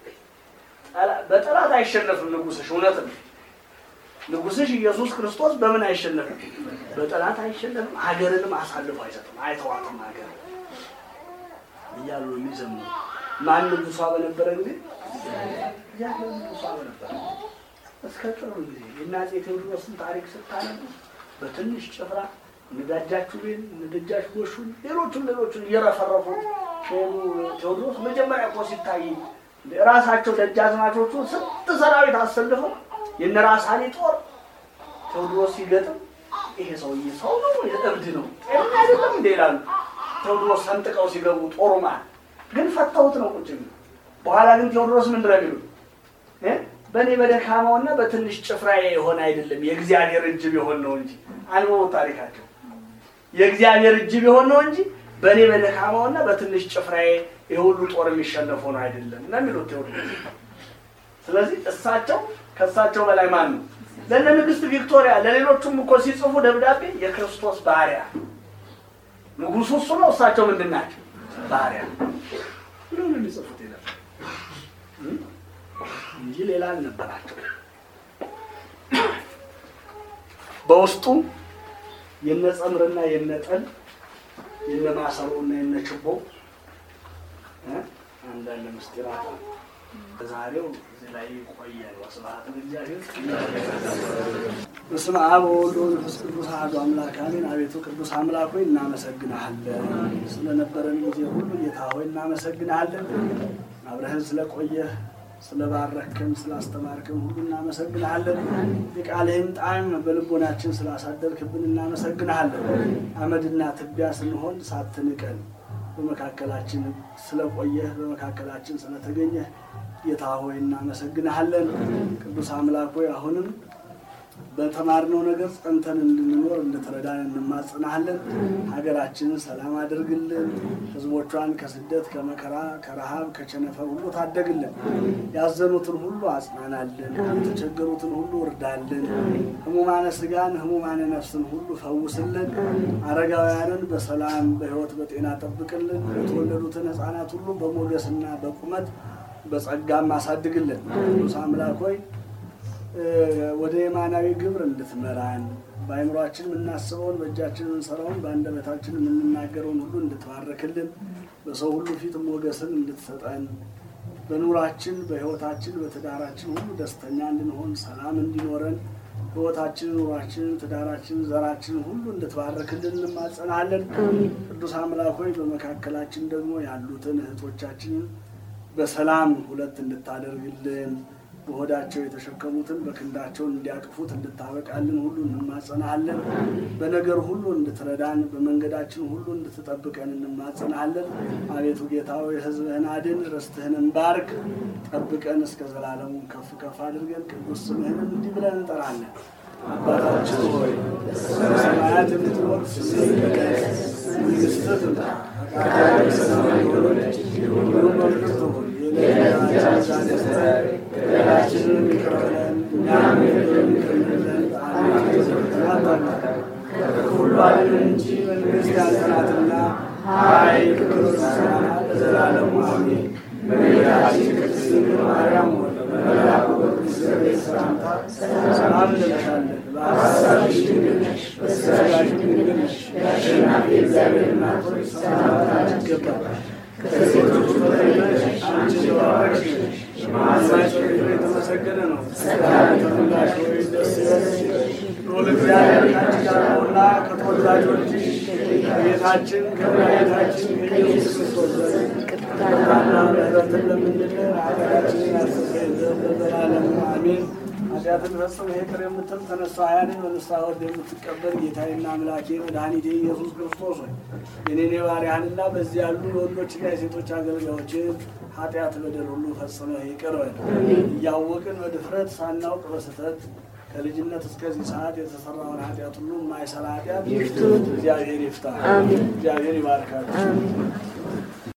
በጠላት አይሸነፍም ንጉሥሽ። እውነት ነው። ንጉሥሽ ኢየሱስ ክርስቶስ በምን አይሸነፍም? በጠላት አይሸነፍም። ሀገርንም አሳልፎ አይሰጥም፣ አይተዋትም ሀገር እያሉ የሚዘምሩ ማን ንጉሷ በነበረ ጊዜ እግዚአብሔር ንጉሷ በነበረ እስከ ቅርብ ጊዜ የአፄ ቴዎድሮስን ታሪክ ስታነቡ በትንሽ ጭፍራ እነዳጃችሁን እነደጃች ጎሹን ሌሎቹን ሌሎቹን እየረፈረፉ ሄዱ። ቴዎድሮስ መጀመሪያ እኮ ሲታይ ራሳቸው ደጃዝማቾቹ ስንት ሰራዊት አሰልፈው የነ ራስ አሊ ጦር ቴዎድሮስ ሲገጥም ይሄ ሰውዬ ሰው ነው እብድ ነው ጤና አይደለም እንደ ይላሉ። ቴዎድሮስ ሰንጥቀው ሲገቡ ጦሩ ማለት ግን ፈተውት ነው ቁጭ የሚሉ። በኋላ ግን ቴዎድሮስ ምንድን ነው የሚሉት? በእኔ በደካማውና በትንሽ ጭፍራዬ የሆነ አይደለም የእግዚአብሔር እጅ ቢሆን ነው እንጂ አንብቦ ታሪካቸው የእግዚአብሔር እጅ ቢሆን ነው እንጂ በእኔ በደካማውና በትንሽ ጭፍራዬ የሁሉ ጦር የሚሸነፉ ነው አይደለም እና የሚሉት ቴዎድሮስ። ስለዚህ እሳቸው ከእሳቸው በላይ ማን ነው? ለእነ ንግስት ቪክቶሪያ ለሌሎቹም እኮ ሲጽፉ ደብዳቤ የክርስቶስ ባሪያ ንጉሱ እሱ ነው። እሳቸው ምንድን ናቸው? ባሪያ ብሎ ነው የሚጽፉት የነበር እንጂ ሌላ አልነበራቸው። በውስጡ የነ ጸምርና የነ ጠል የነ ማሰሮና የነ ችቦ እ አንዳንድ ምስጢራት አሉ። በዛሬው እዚህ ላይ ይቆያል። ወስብሐት ለእግዚአብሔር። በስመ አብ ወወልድ ወመንፈስ ቅዱስ አሐዱ አምላክ አሜን። አቤቱ ቅዱስ አምላክ ሆይ እናመሰግንሃለን። ስለነበረን ጊዜ ሁሉ ጌታ ሆይ እናመሰግንሃለን። አብረህን ስለቆየህ ስለባረክን ስላስተማርክን ሁሉ እናመሰግንሃለን። የቃልህን ጣዕም በልቦናችን ስላሳደርክብን እናመሰግንሃለን። አመድና ትቢያ ስንሆን ሳትንቀን በመካከላችን ስለቆየህ በመካከላችን ስለተገኘህ ጌታ ሆይ እናመሰግንሃለን። ቅዱስ አምላክ ሆይ አሁንም በተማርነው ነገር ጸንተን እንድንኖር እንድትረዳን እንማጽናሃለን። ሀገራችንን ሰላም አድርግልን። ሕዝቦቿን ከስደት ከመከራ፣ ከረሃብ፣ ከቸነፈር ሁሉ ታደግልን። ያዘኑትን ሁሉ አጽናናልን። የተቸገሩትን ሁሉ እርዳልን። ሕሙማነ ስጋን ሕሙማነ ነፍስን ሁሉ ፈውስልን። አረጋውያንን በሰላም በሕይወት በጤና ጠብቅልን። የተወለዱትን ሕፃናት ሁሉ በሞገስና በቁመት በጸጋም አሳድግልን። ቅዱስ አምላክ ሆይ ወደ የማናዊ ግብር እንድትመራን በአይምሯችን የምናስበውን በእጃችን የምንሰራውን በአንደበታችን የምንናገረውን ሁሉ እንድትባርክልን በሰው ሁሉ ፊት ሞገስን እንድትሰጠን በኑራችን በሕይወታችን በትዳራችን ሁሉ ደስተኛ እንድንሆን ሰላም እንዲኖረን ሕይወታችን ኑሯችንን ትዳራችንን ዘራችንን ሁሉ እንድትባርክልን እንማጸናለን። ቅዱስ አምላክ ሆይ በመካከላችን ደግሞ ያሉትን እህቶቻችንን በሰላም ሁለት እንድታደርግልን በሆዳቸው የተሸከሙትን በክንዳቸው እንዲያቅፉት እንድታበቃልን ሁሉ እንማጸናሃለን። በነገር ሁሉ እንድትረዳን በመንገዳችን ሁሉ እንድትጠብቀን እንማጸናሃለን። አቤቱ ጌታ ሆይ ሕዝብህን አድን፣ ርስትህንም ባርክ፣ ጠብቀን እስከ ዘላለሙ ከፍ ከፍ አድርገን ቅዱስ ስምህንም እንዲህ ብለን እንጠራለን። አባታችን ሆይ በሰማያት የምትኖር ስምህ ይቀደስ፣ መንግሥትህ ትምጣ፣ ፈቃድህ በሰማይ እንደሆነች እንዲሁም በምድር ትሁን። የዕለት ዛሬ ስጠን በደላችንን ይቅር በለን እኛም የበደሉንን ይቅር እንደምንል። አቤቱ ወደ ፈተና አታግባን ከክፉ ሁሉ አድነን እንጂ መንግሥት ያንተ ናትና፣ ኃይል፣ ክብር፣ ምስጋና ለዘላለሙ አሜን። እመቤታችን ቅድስት ድንግል ማርያም ሆይ በመልአኩ በቅዱስ ገብርኤል ሰላምታ ሰላም እንልሻለን። በሐሳብሽ ድንግል ነሽ፣ በሥጋሽም ድንግል ነሽ። የአሸናፊ እግዚአብሔር እናት ሆይ ሰላምታ ይገባል። ከሴቶች በተለይተሽ አንቺ የተባረክሽ ነሽ፣ የማኅፀንሽ ፍሬ የተመሰገነ ነው። ጸጋን የተሞላሽ ሆይ ደስ ይበልሽ፣ ልዑል እግዚአብሔር ከአንቺ ጋር ነውና ከተወዳጁ ልጅሽ ከጌታችን ከመድኃኒታችን ከኢየሱስ ክርስቶስ ዘንድ ይቅርታና ምሕረትን ለምንልን ኃጢአታችንን ያስተሰርይልን ዘንድ ለዘላለሙ አሜን። ኃጢአትን ፈጽሞ ይቅር የምትል ተነሳ ሀያንን በንስሐ ወርድ የምትቀበል ጌታዬና አምላኬ መድኃኒቴ ኢየሱስ ክርስቶስ ሆይ የኔን የባሪያህንና በዚህ ያሉ የወንዶችና የሴቶች አገልጋዮችን ኃጢአት በደል ሁሉ ፈጽመህ ይቅር በል። እያወቅን በድፍረት ሳናውቅ በስህተት ከልጅነት እስከዚህ ሰዓት የተሰራውን ኃጢአት ሁሉ የማይሰራ ኃጢአት እግዚአብሔር ይፍታ። እግዚአብሔር ይባርካል።